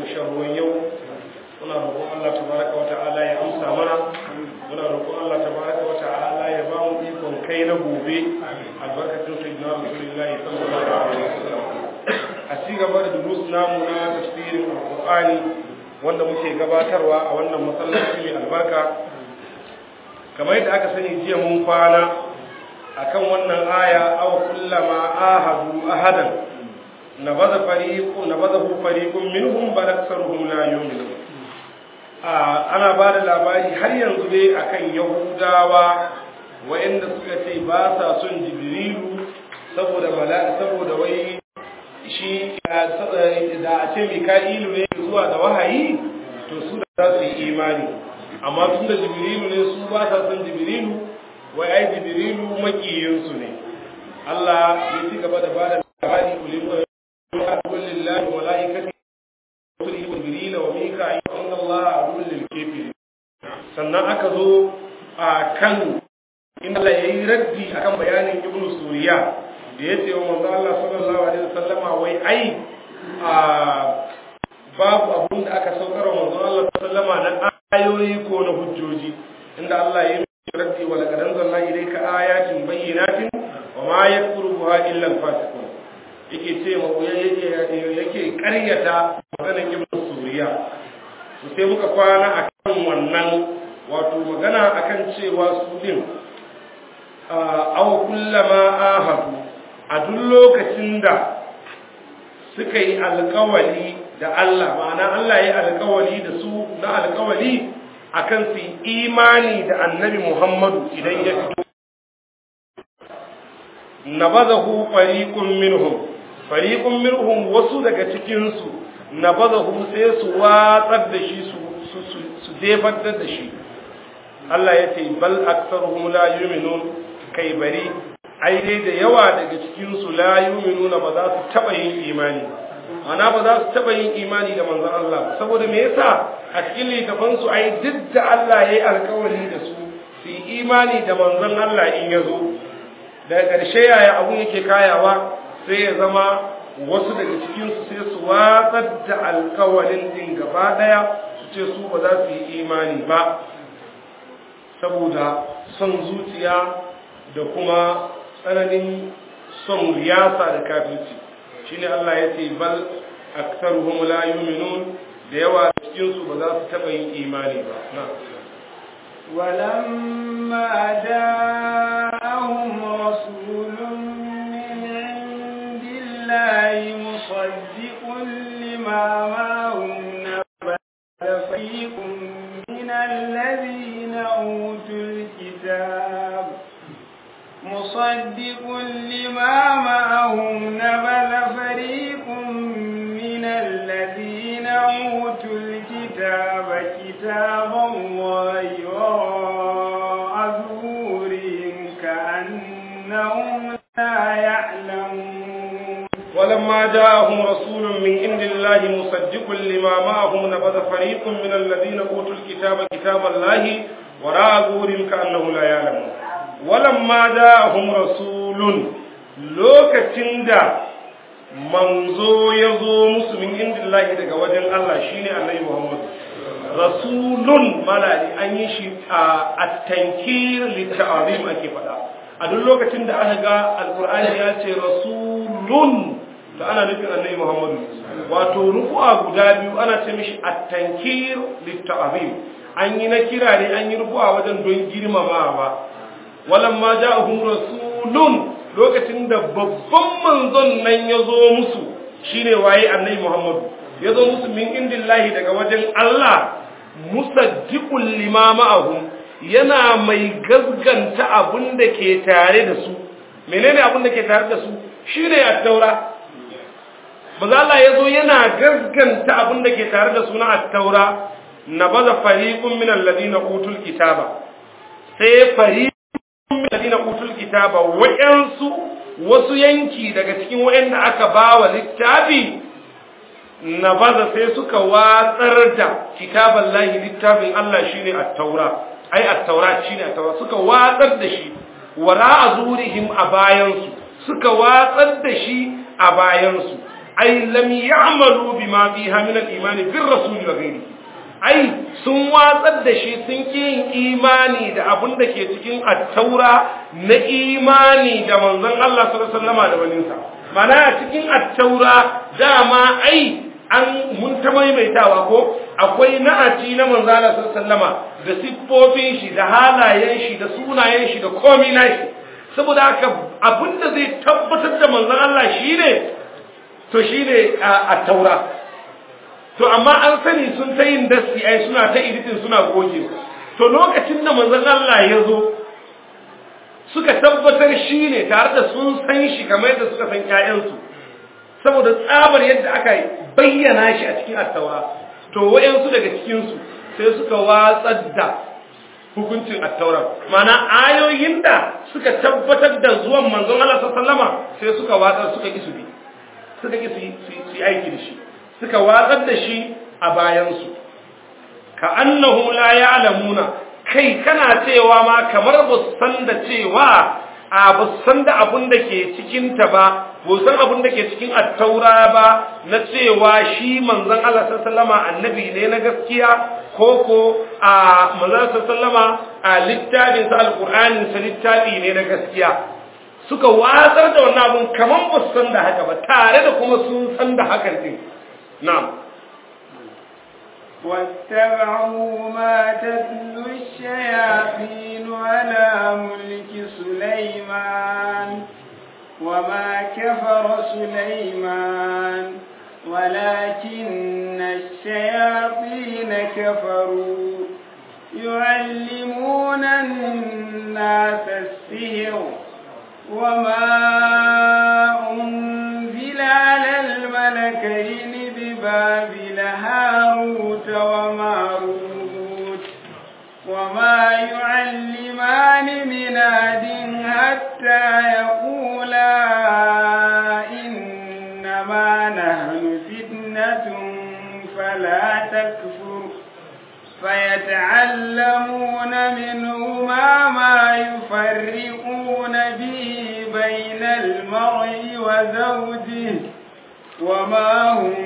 sharruwan yau muna roƙon Allah tabaraka wa ta'ala ya amsa mana muna roƙon Allah tabaraka wa ta'ala ya ba mu ikon kai na gobe albarkatun sayyidina rasulullahi sallallahu alaihi wasallam a ci gaba da durus namu na tafsirin alqur'ani wanda muke gabatarwa a wannan masallaci mai albarka kamar yadda aka sani jiya mun kwana akan wannan aya aw kullama ahadu ahadan nabadha fariqu nabadahu fariqun minhum bal aktharuhum la yu'minun ana ba da labari har yanzu dai akan yahudawa wa'anda suka ce ba sa son jibrilu saboda bala saboda wai shi da a ce mika'ilu ne zuwa da wahayi to su da za su yi imani amma tun da jibrilu ne su ba sa son jibrilu wai ai jibrilu makiyinsu ne Allah ya ci gaba da bada labari ulil lillahi wa malaikati rusulihi wa jibril wa mika'il inna Allah aduwwul lil kafirin sannan aka zo a kan inda Allah yayi raddi akan bayanin ibnu suriya da yace wa manzo Allah sallallahu alaihi wasallama wai ai a babu abun da aka saukar wa manzo Allah sallallahu alaihi wasallama na ayoyi ko na hujjoji inda Allah ya raddi wa laqad anzalna ilayka ayatin bayyinatin wa ma yakfuru biha illa al-fasiqun yake ce ma yake yake ƙaryata maganar ibn suriya to sai muka kwana akan wannan wato magana akan cewa su din aw kullama ahadu a duk lokacin da suka yi alƙawali da Allah ma'ana Allah ya yi alƙawali da su na alƙawali akan su imani da annabi Muhammadu idan ya fito nabadahu fariqun minhum fariqun minhum wasu daga cikin su nabadahu sai su watsar da shi su su su jefar da shi Allah ya ce bal aktsaruhum la yu'minun kai bari ai dai da yawa daga cikin su la yu'minuna ba za su taba yin imani ana ba za su taba yin imani da manzon Allah saboda me yasa a cikin littafan su ai duk da Allah yayi alkawari da su su yi imani da manzon Allah in ya zo daga ƙarshe yaya abun yake kayawa sai ya zama wasu daga cikin su sai su watsar da alkawarin din gaba daya su ce su ba za su yi imani ba saboda son zuciya da kuma tsananin son riyasa da kafirci shine Allah ya ce bal aktsaruhum la yu'minun da yawa cikin su ba za su taba yin imani ba na ولما جاءهم رسول من عند الله مصدق لما معهم نبذ فريق من الذين أوتوا الكتاب مصدق لما معهم نبذ فريق من الذين أوتوا الكتاب كتاب الله وراء ظهورهم كأنهم لا يعلمون ولما جاءهم رسول من عند الله مصدق لما معهم نبذ فريق من الذين أوتوا الكتاب كتاب الله وراء ظهورهم كأنهم لا يعلمون ولما جاءهم رسول lokacin da manzo ya zo musu min indillahi daga wajen Allah shine annabi Muhammad rasulun malali an yi shi a at-tankir lit-ta'zim ake fada a duk lokacin da aka ga alqur'ani ya ce rasulun to ana nufin annabi Muhammad wato rufu'a guda biyu ana ce mishi at-tankir lit-ta'zim an yi na kira ne an yi rufu'a wajen don girmamawa walamma ja'ahum rasulun lokacin da babban manzon nan ya zo musu shine waye annabi Muhammad ya zo musu min indillahi daga wajen Allah musaddiqul lima ma'ahum yana mai gazganta abin da ke tare da su menene abin da ke tare da su shine at-taura maza Allah ya zo yana gazganta abin da ke tare da su na at-taura nabaza fariqun min alladhina utul kitaba sai fariqun min alladhina utul kitaba wa'ansu wasu yanki daga cikin wa'anda aka bawa littafi na baza sai suka watsar da kitaban lahi littafin Allah shine at-taura ai at-taura shine at-taura suka watsar da shi wara azurihim a bayansu suka watsar da shi a bayansu ai lam ya'malu bima fiha min al-iman bir rasul wa ghairi ai sun watsar da shi sun ki yin imani da abin da ke cikin at-taura na imani da manzon Allah sallallahu alaihi wasallam da waninsa mana a cikin at-taura dama ai an mun ta maimaitawa ko akwai na'aci na manzon Allah sallallahu alaihi wasallama da siffofin shi da halayen shi da sunayen shi da komai nashi saboda haka abinda zai tabbatar da manzon Allah shine to shine a taura to amma an sani sun ta yin dasti ai suna ta editing suna goge to lokacin da manzon Allah ya zo suka tabbatar shine tare da sun san shi kamar yadda suka san ƴaƴansu saboda tsabar yadda aka bayyana shi a cikin attaura to wayansu daga cikin su sai suka watsar da hukuncin attaura mana ayoyin da suka tabbatar da zuwan manzon Allah sallama sai suka watsar suka ki su bi suka ki su yi aiki da shi suka watsar da shi a bayansu ka annahum la ya'lamuna kai kana cewa ma kamar ba san da cewa a ba san da abun da ke cikin ta ba ba san abun da ke cikin attaura ba na cewa shi manzon Allah sallama annabi ne na gaskiya koko a manzon sallama a littafin sa alqur'anin sa littafi ne na gaskiya suka watsar da wannan abun kaman ba san da haka ba tare da kuma sun san da hakan din na'am واتبعوا ما تتلو الشياطين على ملك سليمان وما كفر سليمان ولكن الشياطين كفروا يعلمون الناس السحر وما أنزل على الملكين ببابل هاروت وماروت وما يعلمان من أحد حتى يقولا إنما نحن فتنة فلا تكفر فيتعلمون منهما ما يفرقون به بين المرء وزوجه وما هم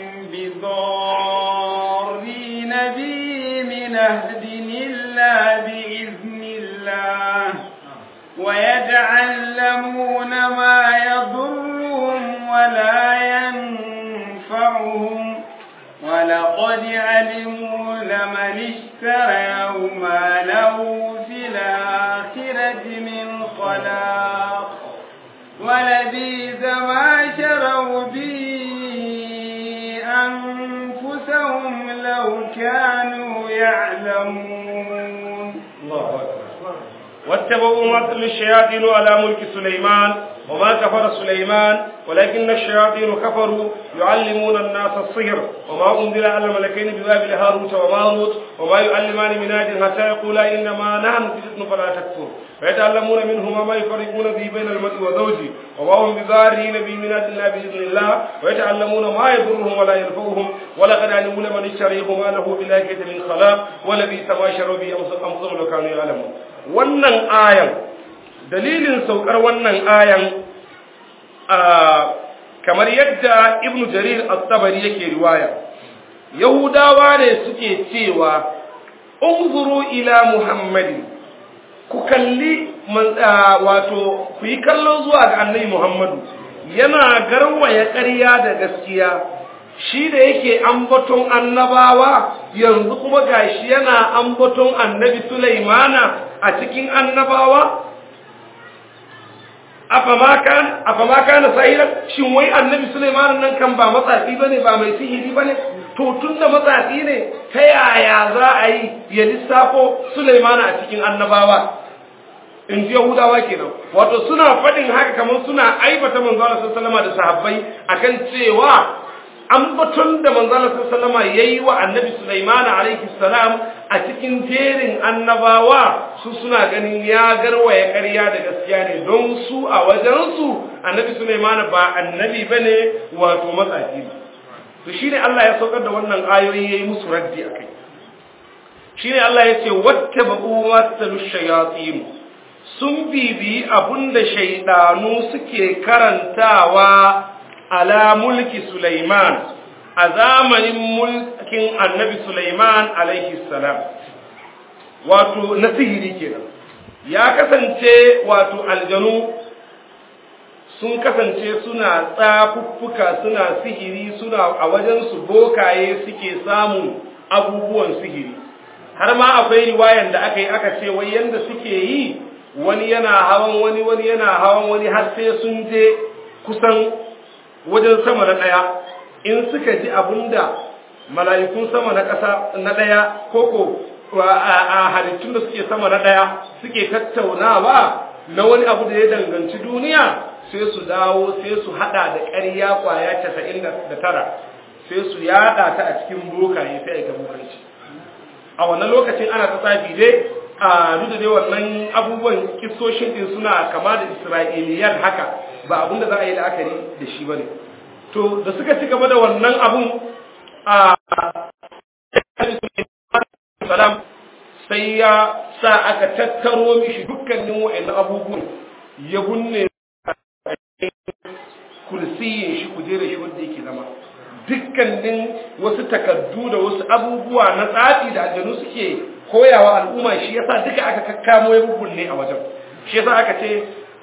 بضارين به من أهد إلا بإذن الله ويتعلمون ما يضرهم ولا ينفعهم ولقد علموا لمن اشتراه ما له في الآخرة من خلاق ولبيث ما شروا به أنفسهم لو كانوا يعلمون الله أكبر واتبعوا ما تتلو الشياطين على ملك سليمان وما كفر سليمان ولكن الشياطين كفروا يعلمون الناس الصهر وما أنزل على الملكين ببابل هاروت وماروت وما يعلمان من آد حتى يقولا إنما نحن فتنة فلا تكفر فيتعلمون منهما ما يفرقون به بين المرء وزوجه وما هم بضارين به من آد الله بإذن الله ويتعلمون ما يضرهم ولا ينفعهم ولقد علموا لمن اشتريه ما له بالآخرة من خلاق ولبئس ما شروا به أنفسهم لو كانوا يعلمون wannan ayan dalilin saukar wannan ayan kamar yadda ibnu jarir at-tabari yake riwaya yahudawa ne suke cewa unzuru ila muhammadin ku kalli wato ku yi kallo zuwa ga annabi muhammadu yana garwaya ƙarya da gaskiya shi da yake ambaton annabawa yanzu kuma gashi yana ambaton annabi sulaimana a cikin annabawa afama kana sahiran shin wai annabi Sulaiman nan kan ba matsafi bane ba mai sihiri bane to tunda matsafi ne ta yaya za a yi ya lissafo Sulaiman a cikin annabawa in ji Yahudawa kenan wato suna faɗin haka kamar suna aibata manzo Allah sallallahu alaihi da sahabbai akan cewa ambaton da manzo Allah sallallahu alaihi yayi wa annabi Sulaiman alaihi salam a cikin jerin annabawa su suna ganin ya garwaya ƙarya da gaskiya ne don su a wajensu annabi Sulaiman ba annabi bane wato matsafi to shine Allah ya saukar da wannan ayoyi yayi musu raddi akai shine Allah ya ce wattaba'u ma talu shayatin sun bibi abunda shaydanu suke karantawa a ala mulki Sulaiman a zamanin mulkin annabi Sulaiman alaihi salam wato na sihiri kenan ya kasance wato aljanu sun kasance suna tsafuffuka suna sihiri suna a wajen su bokaye suke samun abubuwan sihiri har ma akwai riwayan da aka yi aka ce wai yanda suke yi wani yana hawan wani wani yana hawan wani har sai sun je kusan wajen sama na ɗaya in suka ji abinda mala'ikun sama na ƙasa na ɗaya koko a halittun da suke sama na ɗaya suke tattaunawa na wani abu da ya danganci duniya sai su dawo sai su hada da ƙarya kwaya casa'in da tara sai su yada ta a cikin bokaye sai a ga bokanci a wannan lokacin ana ta tsafi dai a duk da dai wannan abubuwan kisoshin din suna kama da isra'iliyan haka ba abin da za a yi la'akari da shi ba ne to da suka ci gaba da wannan abun a salam sai ya sa aka tattaro mishi dukkanin wa'annan abubuwan ya bunne kursiyin shi kujerar shi wanda yake zama dukkanin wasu takaddu da wasu abubuwa na tsafi da aljanu suke koyawa al'umma shi yasa duka aka kakkamo ya bubunne a wajen shi yasa aka ce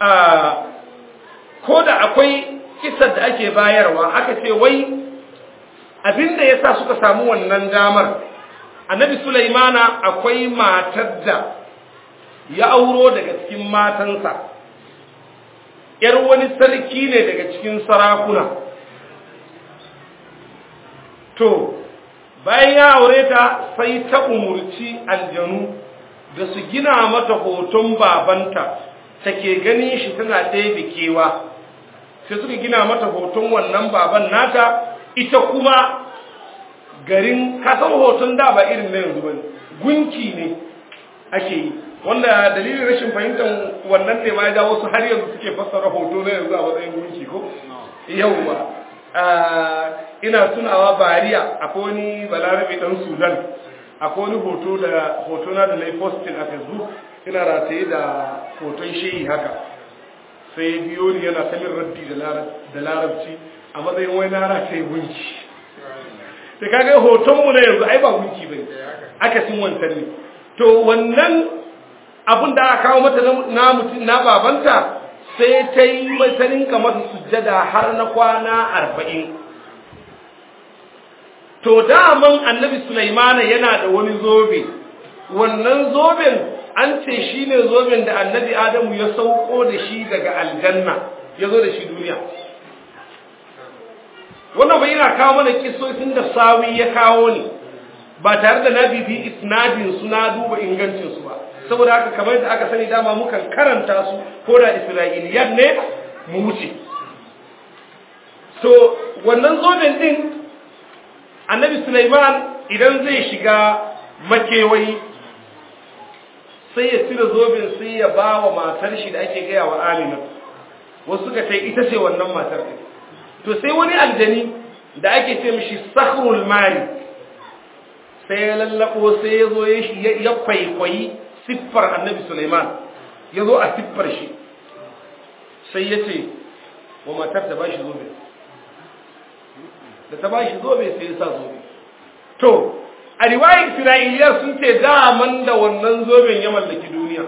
ko da akwai kisar da ake bayarwa aka ce wai abinda yasa suka samu wannan damar annabi sulaimana akwai matar da ya auro daga cikin matansa ‘yar wani sarki ne daga cikin sarakuna. To, bayan ya aure ta sai ta umurci aljanu da su gina mata hoton babanta, take ganin shi tana ɗaya kewa. Sai suka gina mata hoton wannan baban nata, ita kuma garin kasan hoton da ba irin na yanzu ba gunki ne ake yi. wanda dalilin rashin fahimtar wannan ne ma ya jawo su har yanzu suke fassara hoto na yanzu a matsayin gunki ko yau ba ina tunawa bariya akwai wani balarabe dan sudan akwai wani hoto da hoto na da na posting a facebook ina rataye da hoton shehi haka sai biyo ni yana samin raddi da larabci a matsayin wani na rataye gunki da kaga hotonmu na yanzu ai ba gunki bai aka sin wancan ne to wannan abin da aka kawo mata na mutum na babanta sai ta yi mata rinka masa sujjada har na kwana arba'in to daman annabi sulaimana yana da wani zobe wannan zoben an ce shi ne zoben da annabi adamu ya sauko da shi daga aljanna ya zo da shi duniya wannan bai yana kawo mana kisosin da sawi ya kawo ne ba tare da na bibi isnadin su na duba ingancin su ba saboda haka kamar da aka sani dama mukan karanta su ko da isra'iliyar ne mu wuce so wannan zoben din annabi Sulaiman idan zai shiga makewayi sai ya cire zoben sai ya ba wa matar shi da ake gaya wa Amina wasu suka ce ita ce wannan matar ɗin to sai wani aljani da ake ce mishi sakhrul mali sai ya lallabo sai ya zo ya kwaikwayi siffar annabi Sulaiman ya zo a siffar shi sai ya ce wa matar da ba shi zobe da ta ba shi zobe sai ya sa zobe to a riwayar isra'iliya sun ce daman da wannan zoben ya mallaki duniya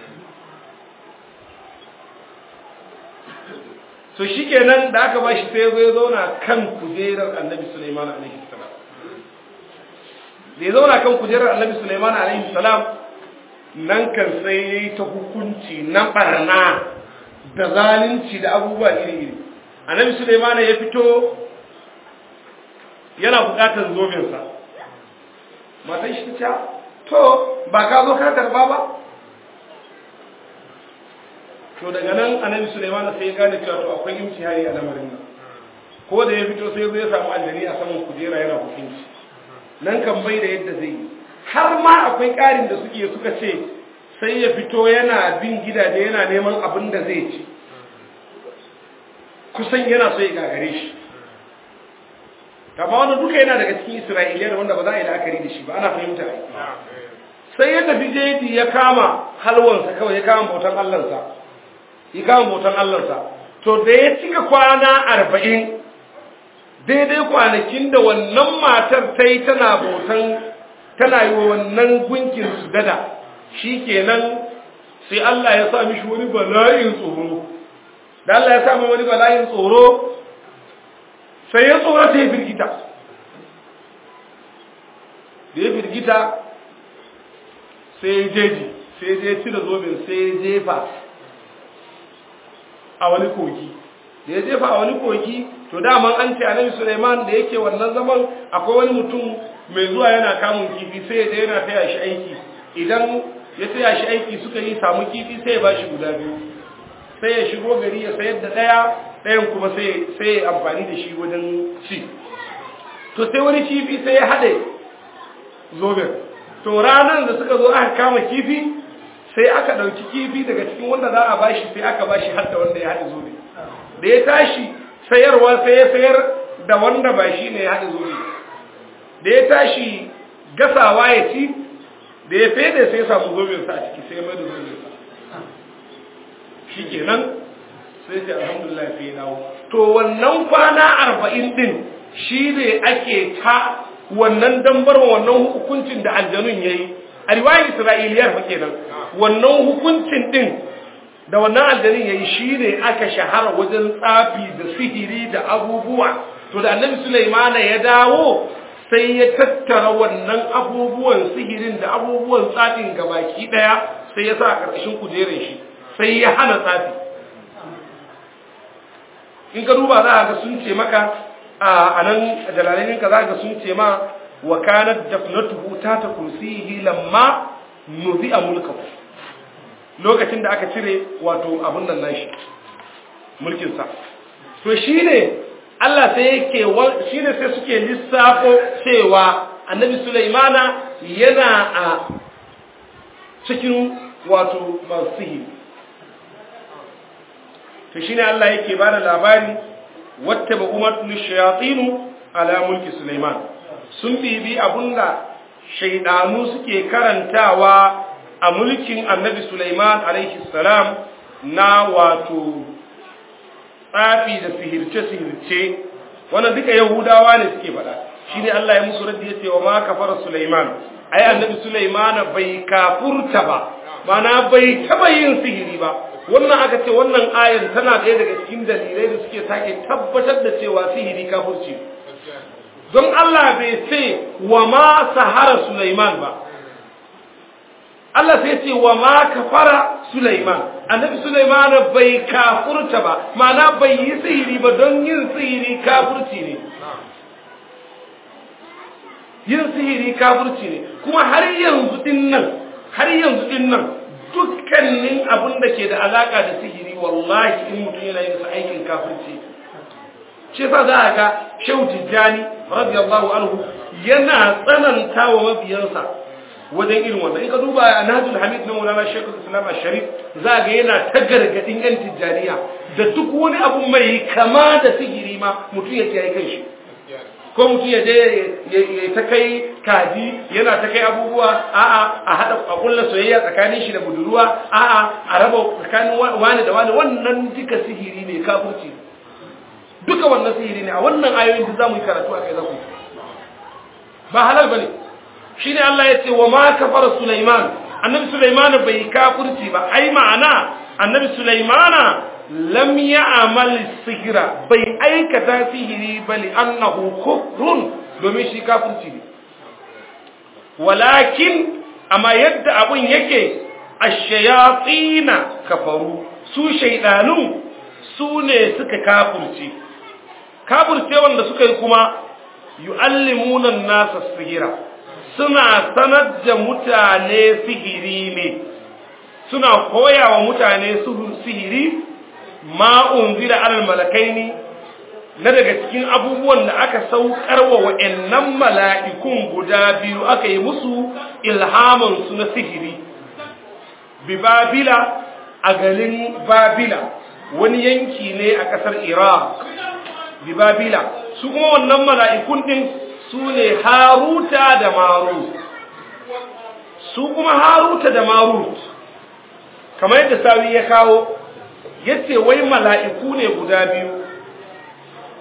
so shi kenan da aka ba shi sai ya zauna kan kujerar annabi Sulaiman alaihi salam da ya zauna kan kujerar annabi Sulaiman alaihi salam nan kan sai ya yi ta hukunci na barna da zalunci da abubuwa iri-iri annabi Sulaiman ya fito yana bukatar zobensa matan shi ta to ba ka zo ka karba ba to daga nan annabi Sulaiman sai ya gane cewa to akwai imtihani a lamarin nan ko da ya fito sai ya samu aljani a saman kujera yana hukunci nan kan bai da yadda zai yi har ma akwai ƙarin da suke suka ce sai ya fito yana bin gidaje yana neman abin da zai ci kusan yana so ya gagare shi kama wani duka yana daga cikin isra'iliya wanda ba za a yi la'akari da shi ba ana fahimta ai sai ya tafi jeji ya kama halwansa kawai ya kama bautan allansa ya kama bautan allansa to da ya cika kwana arba'in daidai kwanakin da wannan matar ta yi tana bautan tana yi wa wannan gunkin sujada shikenan sai Allah ya sa mishi wani bala'in tsoro da Allah ya sa mai wani bala'in tsoro sai ya tsorata ya firgita da ya firgita sai ya jeji sai ya je cire zobin sai ya jefa a wani kogi da ya jefa a wani kogi to daman an ce annabi Suleiman da yake wannan zaman akwai wani mutum mai zuwa yana kamun kifi sai ya je yana taya shi aiki idan ya taya shi aiki suka yi samu kifi sai ya ba shi guda biyu sai ya shigo gari ya sayar da ɗaya ɗayan kuma sai ya amfani da shi wajen ci to sai wani kifi sai ya haɗe zoben to ranar da suka zo aka kama kifi sai aka ɗauki kifi daga cikin wanda za a bashi sai aka bashi har da wanda ya haɗe zobe da ya tashi sayarwa sai ya sayar da wanda ba shi ne ya haɗe zobe da ya tashi gasawa ya ci da ya fede sai ya samu zobensa a ciki sai ya mai da zobensa shi kenan sai ce alhamdulillah sai ya dawo to wannan kwana arba'in din shi ne ake ta wannan dambar wannan hukuncin da aljanun ya yi a riwayar isra'iliyar fa kenan wannan hukuncin din da wannan aljanun ya yi shi ne aka shahara wajen tsafi da sihiri da abubuwa to da annabi sulaimana ya dawo sai ya tattara wannan abubuwan sihirin da abubuwan tsafin gabaki daya sai ya sa a ƙarƙashin kujerar shi sai ya hana tsafi in ka duba za a ga sun ce maka a nan jalalainin ka za ga sun ce ma wa kanat dafnatuhu ta ta kursiyi lamma nuzi a mulkahu lokacin da aka cire wato abun nan nashi mulkinsa to shine Allah sai yake shine sai suke lissafo cewa annabi Sulaimana yana a cikin wato masu sihiri to shine Allah yake bada labari wattaba umatul shayatin ala mulki Sulaiman sun bibi abunda shaydanu suke karantawa a mulkin Annabi Sulaiman alaihi salam na wato tsafi da sihirce sihirce wannan duka yahudawa ne suke faɗa shine Allah ya musu raddi yace wa ma kafara Sulaiman ai Annabi Sulaiman bai kafurta ba mana bai taba yin sihiri ba wannan aka ce wannan ayar tana ɗaya daga cikin dalilai da suke sake tabbatar da cewa sihiri kafirci don Allah bai ce wa ma sahara Sulaiman ba Allah sai ce wa ma kafara Sulaiman annabi Sulaiman bai kafurta ba ma'ana bai yi sihiri ba don yin sihiri kafirci ne yin sihiri kafirci ne kuma har yanzu din nan har yanzu din nan dukkanin abin da ke da alaka da sihiri wallahi in mutum yana yin sa aikin kafirci shi yasa za a ga shehu tijjani radiyallahu anhu yana tsananta wa mabiyansa wajen irin wannan in ka duba a nahjul hamid na maulana shekul islam sharif za ga yana ta gargadin yan tijjaniya da duk wani abu mai kama da sihiri ma mutum ya kiyaye kan shi ko mutum ya je ya ta kai kaji yana ta kai abubuwa a'a a hada a kulla soyayya tsakanin shi da budurwa a'a a raba tsakanin wani da wani wannan duka sihiri ne kafirci duka wannan sihiri ne a wannan ayoyin da zamu yi karatu a kai zaku ba halal bane shine Allah ya ce wa ma kafara Sulaiman annabi Sulaiman bai kafirci ba ai ma'ana annabi Sulaimana lam ya'mal sihira bai aikata sihiri bali annahu kufrun domin shi kafirci ne walakin amma yadda abun yake ash-shayatin kafaru su shaydanu su ne suka kafirce kafirce wanda suka yi kuma yu'allimuna an-nasa sihira suna sanar da mutane sihiri ne suna koya wa mutane sihiri ma unzila alal malakaini na daga cikin abubuwan da aka saukar wa wa'annan mala'ikun guda biyu aka yi musu ilhaman su na sihiri bi babila a garin babila wani yanki ne a ƙasar iraq bi babila su kuma wannan mala'ikun din su ne haruta da marut su kuma haruta da marut kamar yadda sawi ya kawo yace wai mala'iku ne guda biyu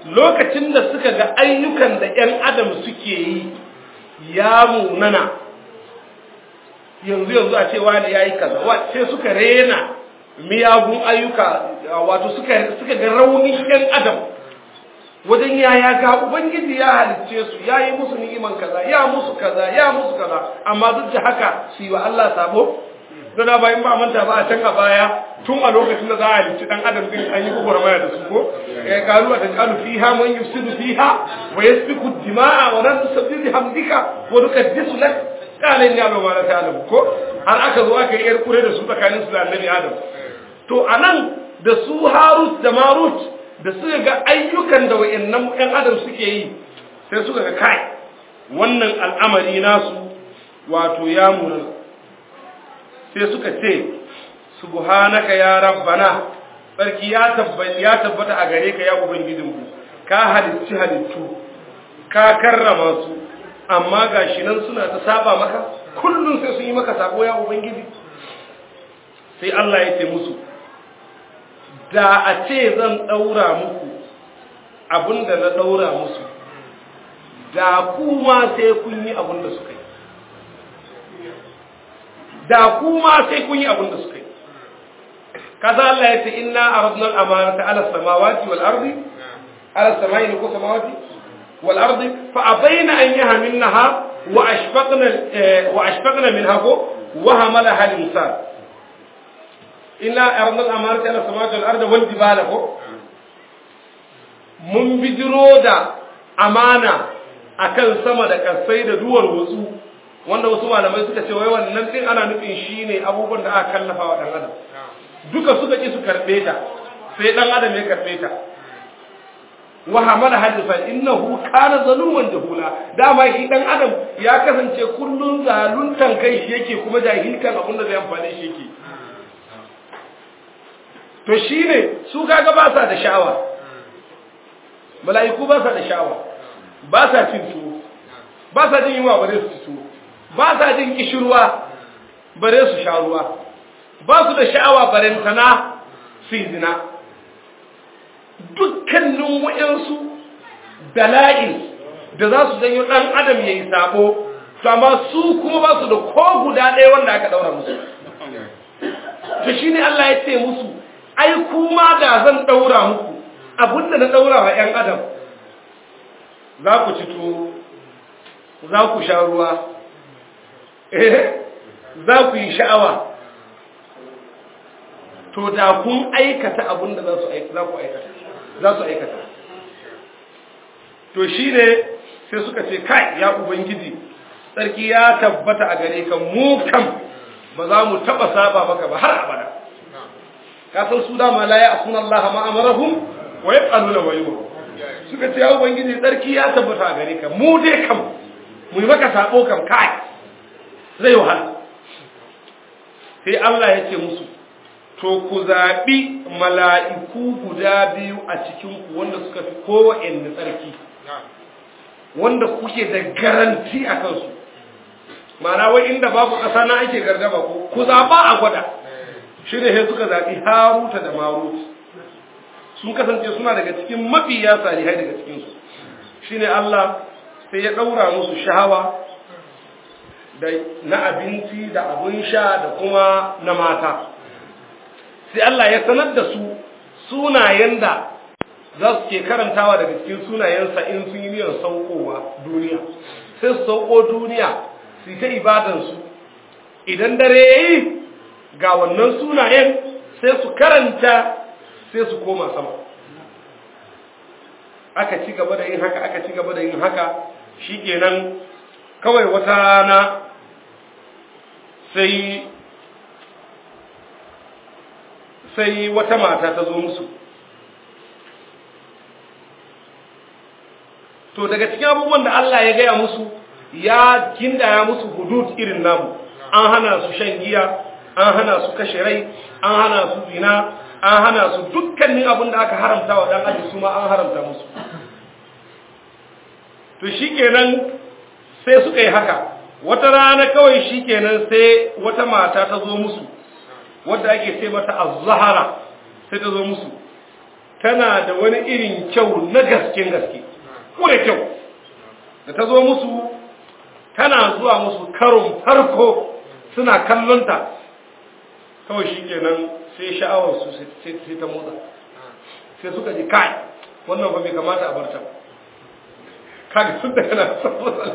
lokacin da suka ga ayyukan da ‘yan adam suke yi ya munana yanzu yanzu a cewa ne ya yi kaza sai suka rena miyagun ayyuka wato suka ga raunin ‘yan adam wajen yaya ga ubangiji ya halicce su ya yi musu ni'iman kaza ya musu kaza ya musu kaza amma duk da haka su yi wa Allah sabo don da bayan ba manta ba a can a baya tun a lokacin da za a halicci dan adam din an yi gwagwarmaya da su ko ya kalu a tajalu fiha man yufsidu fiha wa yasfiku dima'a wa nan tusabbihu hamdika wa nuqaddisu lak qala inni a'lamu ma la ta'lamu ko har aka zo aka yi yar kure da su tsakanin su da annabi adam to anan da su harut da marut da suka ga ayyukan da wayannan ƴan adam suke yi sai suka ga kai wannan al'amari nasu wato ya muna sai suka ce subhanaka ya rabbana sarki ya tabbata ya tabbata a gare ka ya ubangijinmu ka halicci halittu ka karrama su amma gashi nan suna ta saba maka kullum sai sun yi maka sako ya ubangiji sai Allah ya ce musu da a ce zan ɗaura muku abin da na ɗaura musu da kuma sai kun yi abin da suka yi da kuma sai kun yi abin da suka yi kaza Allah ya ce inna aradna al-amanata ala samawati wal ardi ala samai ko samawati wal ardi fa abaina an yahmilnaha wa ashfaqna wa ashfaqna minha ko wa hamalaha al-insan inna aradna al-amanata ala samawati wal ardi wal jibala ko mun bijiro da amana akan sama da kasai da duwar wasu wanda wasu malamai suka ce wai wannan din ana nufin shine abubuwan da aka kallafa wa dan adam duka suka ki su karbe ta sai dan adam ya karbe ta wa hamala hadifa innahu kana zaluman jahula dama shi dan adam ya kasance kullun zaluntan kai shi yake kuma jahilkan abin da zai amfane shi yake to shine su kaga ba sa da sha'awa mala'iku ba sa da sha'awa ba sa cin tuwo ba sa jin yunwa bare su ci tuwo ba sa jin kishirwa bare su sha ruwa ba su da sha'awa barentana su yi zina dukkanin wa'yansu dala'in da za su janyo ɗan adam ya yi sabo to amma su kuma ba su da ko guda ɗaya wanda aka ɗaura musu to shi ne Allah ya ce musu ai kuma da zan ɗaura muku abinda na ɗaura wa ‘yan adam za ku ci tuwo za ku sha ruwa eh za ku yi sha'awa to da kun aikata abin da za su aikata za su aikata to shi ne sai suka ce kai ya ubangiji tsarki ya tabbata a gare ka mu kam ba za mu taba saba maka ba har abada ka san su dama la ya asuna Allah ma amarahum wa yaqaluna wa yuhu suka ce ya ubangiji tsarki ya tabbata a gare ka mu dai kam mu yi maka sabo kam kai zai wahala sai Allah ya ce musu to ku zaɓi mala'iku guda biyu a cikinku wanda suka fi kowane tsarki wanda kuke da garanti a kansu mana wai inda babu ƙasa na ake gargaba ko ku zaɓa a gwada shi ne suka zaɓi haruta da marut sun kasance suna daga cikin mafiya salihai daga cikinsu shi ne Allah sai ya ɗaura musu shahawa da na abinci da abin sha da kuma na mata sai Allah ya sanar da su sunayen da za su ke karantawa daga cikin sunayensa in sun yi niyyar saukowa duniya sai su sauko duniya su yi ta ibadansu idan dare ya yi ga wannan sunayen sai su karanta sai su koma sama aka ci gaba da yin haka aka ci gaba da yin haka shi kenan kawai wata rana sai sai wata mata ta zo musu to daga cikin abubuwan da Allah ya gaya musu ya kindaya musu hudud irin namu an hana su shan giya an hana su kashe rai an hana su zina an hana su dukkanin abin da aka haramta wa dan aji su ma an haramta musu to shikenan sai suka yi haka wata rana kawai shikenan sai wata mata ta zo musu wadda ake sai mata az-zahara sai ta zo musu tana da wani irin kyau na gasken gaske kure kyau da ta zo musu tana zuwa musu karon farko suna kallonta kawai shi kenan sai sha'awarsu sai ta motsa sai suka ji kai wannan ba bai kamata a barta kaga sun daga na saboda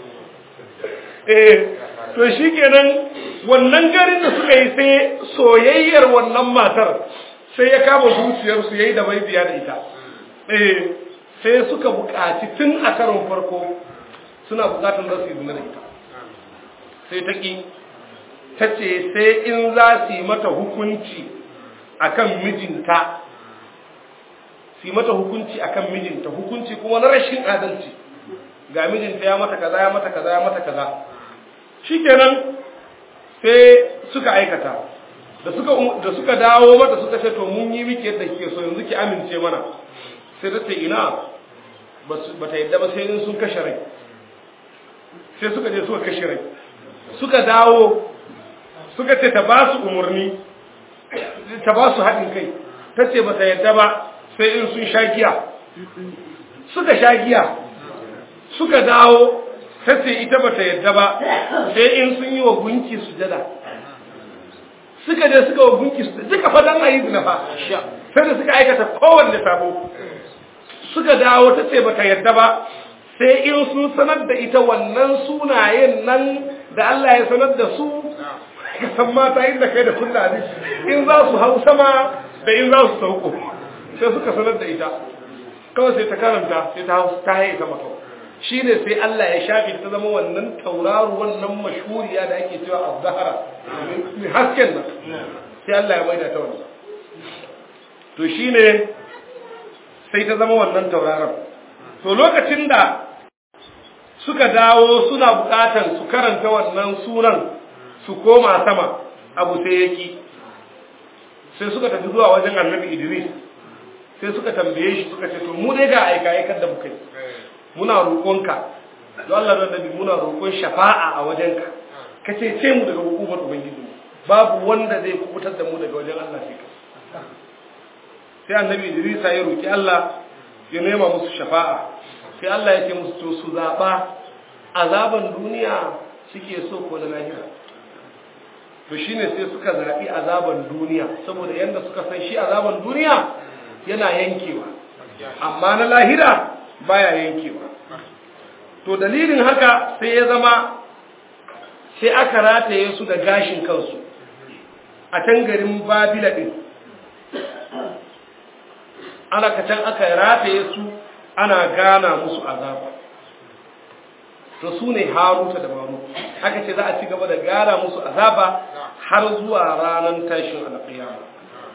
eh to shi kenan wannan garin da suka yi sai soyayyar wannan matar sai ya kama zuciyarsu yayi da bai biya da ita eh sai suka buƙaci tun a karon farko suna buƙatar za su yi zina da ita sai ta ƙi ta ce sai in za su yi mata hukunci akan mijinta su yi mata hukunci akan mijinta hukunci kuma na rashin adalci ga mijinta ya mata kaza ya mata kaza ya mata kaza shikenan sai suka aikata da suka da suka dawo mata suka ce to mun yi miki yadda kike so yanzu ki amince mana sai ta ce ina ba ta yadda ba sai in sun kashe rai sai suka je suka kashe rai suka dawo suka ce ta ba su umarni ta ba su haɗin kai ta ce ba ta yadda ba sai in sun sha giya suka sha giya suka dawo ta ce ita ba ta yadda ba sai in sun yi wa gunki sujada suka je suka wa gunki sujada duka fadan a yi zina fa sai da suka aikata kowanne sabo suka dawo ta ce ba ta yadda ba sai in sun sanar da ita wannan sunayen nan da Allah ya sanar da su ka san mata inda kai da kunna ne in za su hau sama da in za su sauko sai suka sanar da ita kawai sai ta karanta sai ta hau ta haye sama kawai shi ne sai Allah ya shafi ta zama wannan tauraro wannan mashuriya da ake cewa a zahara mai hasken nan sai Allah ya maida ta wannan to shi ne sai ta zama wannan tauraron to lokacin da suka dawo suna bukatan su karanta wannan sunan su koma sama abu sai yaki sai suka tafi zuwa wajen annabi idris sai suka tambaye shi suka ce to mu dai ga aika aikar da muka yi muna roƙonka don Allah da nabi muna roƙon shafa'a a wajenka ka ce ce mu daga hukumar ubangiji babu wanda zai kubutar da mu daga wajen Allah sai ka sai annabi idris ya roki Allah ya nema musu shafa'a sai Allah ya ce musu to su zaba azaban duniya suke so ko na lahira to shine sai suka zaɓi azaban duniya saboda yadda suka san shi azaban duniya yana yankewa amma na lahira baya yankewa to dalilin haka sai ya zama sai aka rataye su da gashin kansu a can garin babila ɗin ana kacan aka rataye su ana gana musu azaba to su ne haruta da maru aka ce za a ci gaba da gara musu azaba har zuwa ranar tashin alƙiyama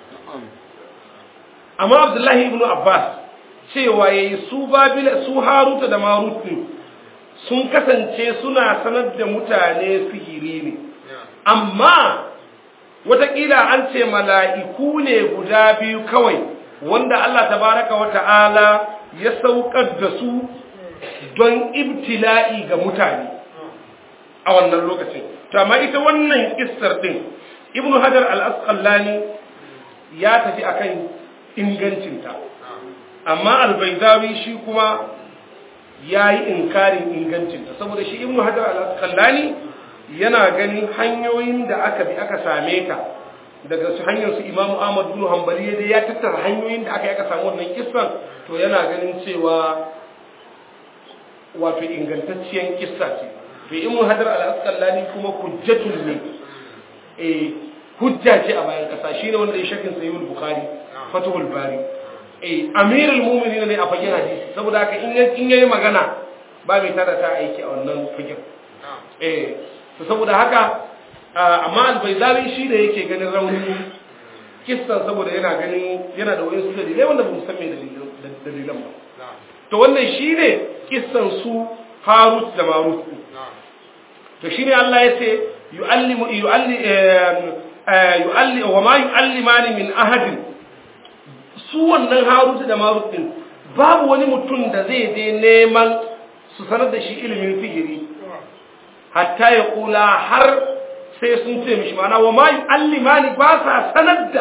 amma abdullahi ibn abbas cewa yayi su babila su haruta da marut sun kasance suna sanar da mutane sihiri ne amma watakila an ce mala'iku ne guda biyu kawai wanda Allah tabaraka wa ta'ala ya saukar da su don ibtila'i ga mutane a wannan lokacin to amma ita wannan kissar din ibnu hajar al-asqalani ya tafi akan ingancinta amma al-baydawi shi kuma yayi inkarin ingancinta saboda shi ibnu hajar al-asqalani yana ganin hanyoyin da aka bi aka same ta daga su hanyar su imamu ahmad bin hanbali da ya tattara hanyoyin da aka yi aka samu wannan kissan to yana ganin cewa wato ingantacciyar kissa ce to in mu hadar al-asqalani kuma hujjatun ne eh hujja ce a bayan kasa shine wanda ya shakin sahih al-bukhari fathul bari eh amirul mu'minin ne a fagen hadisi saboda haka in in yayi magana ba mai tada ta aiki a wannan fagen eh to saboda haka amma al-baydawi shi da yake ganin rauni kissan saboda yana ganin yana da wayansu dalilai wanda ba mu san me dalilan ba to wannan shine kissan su Harut da Marut to shine Allah yace yu'allimu yu'alli yu'alli wa ma yu'allimani min ahadin su wannan Harut da Marut din babu wani mutum da zai je neman su sanar da shi ilimin sihiri hatta ya kula har sai sun ce mishi mana wa ma yu'allimani ba sa sanar da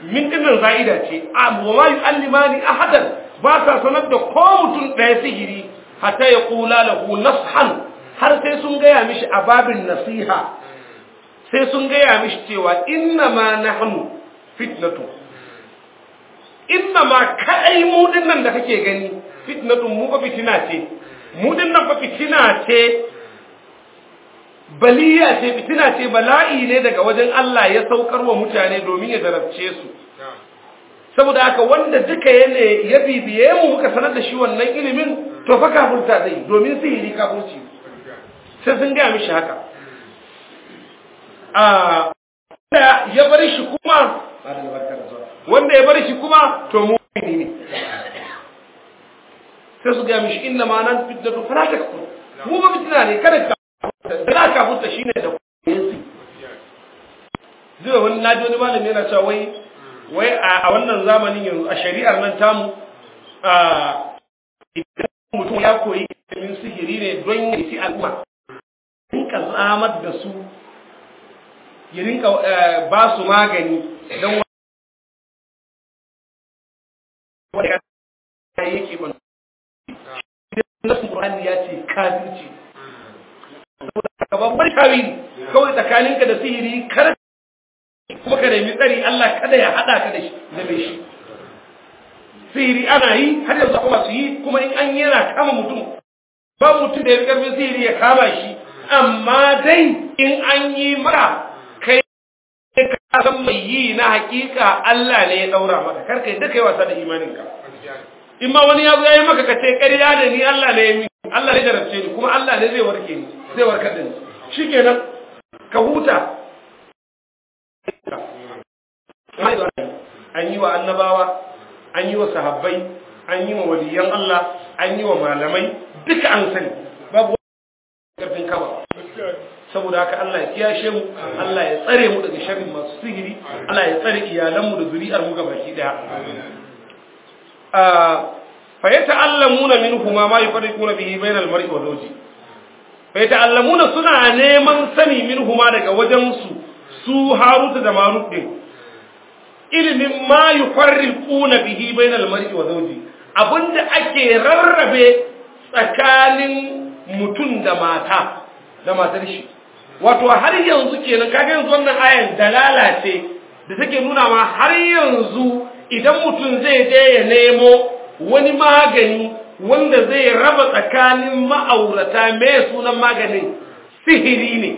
min dinnan za'ida ce wa ma yu'allimani ahadan ba sa sanar da ko mutum ɗaya sihiri hatta ya kula lahu nashan har sai sun gaya mishi a babin nasiha sai sun gaya mishi cewa inna ma nahnu fitnatu inna ma kai mu dinnan da kake gani fitnatu mu fa fitina ce mu dinnan fa fitina ce baliya ce fitina ce bala'i ne daga wajen Allah ya saukar wa mutane domin ya zarabce su saboda haka wanda duka yana ya bibiye mu muka sanar da shi wannan ilimin to fa kafurta zai domin sihiri kafurci sai sun gaya mishi haka a ya bar shi kuma wanda ya bar shi kuma to mu ne sai su gaya mishi inna ma nan fitnatu fala takfur mu ba fitina ne kada ka da kafurta shine da kuyensi zai wani naji wani malami yana cewa wai wai a wannan zamanin yanzu a shari'ar nan tamu idan mutum ya koyi ilimin sihiri ne don ya ci al'umma rinka zamar da su ya rinka ba su magani don wanda ya yake ban nasu Qur'ani ya ce kafirci saboda babbar tawili kawai tsakaninka da sihiri kar kuma ka nemi tsari Allah kada ya hada ka da shi da mai shi sihiri ana yi har yanzu kuma su yi kuma in an yana kama mutum ba mutum da ya karfin sihiri ya kama shi amma dai in an yi mara kai ka san mai yi na hakika Allah ne ya daura maka kar kai da kai wasa da imaninka in ma wani ya zo ya yi maka ka ce ƙarya da ni Allah ne ya mi Allah ne jarabce ni kuma Allah ne zai warke ni zai warkar da ni shikenan ka huta an yi wa annabawa an yi wa sahabbai an yi wa waliyan Allah an yi wa malamai duka an sani babu karfin kama saboda haka Allah ya kiyashe mu Allah ya tsare mu daga sharrin masu sihiri Allah ya tsare iyalanmu da zuri'ar mu gabaki daya fa yata'allamuna minhuma ma yufarriquna bihi bainal mar'i wa zawji fa yata'allamuna suna neman sani minhuma daga wajen su su Harut da Marut din ilimin ma yufarriquna bihi bainal mar'i wa zawji abinda ake rarrabe tsakanin mutum da mata da matar shi wato har yanzu kenan kaga yanzu wannan ayan dalala ce da take nuna ma har yanzu idan mutum zai je ya nemo wani magani wanda zai raba tsakanin ma'aurata me sunan maganin sihiri ne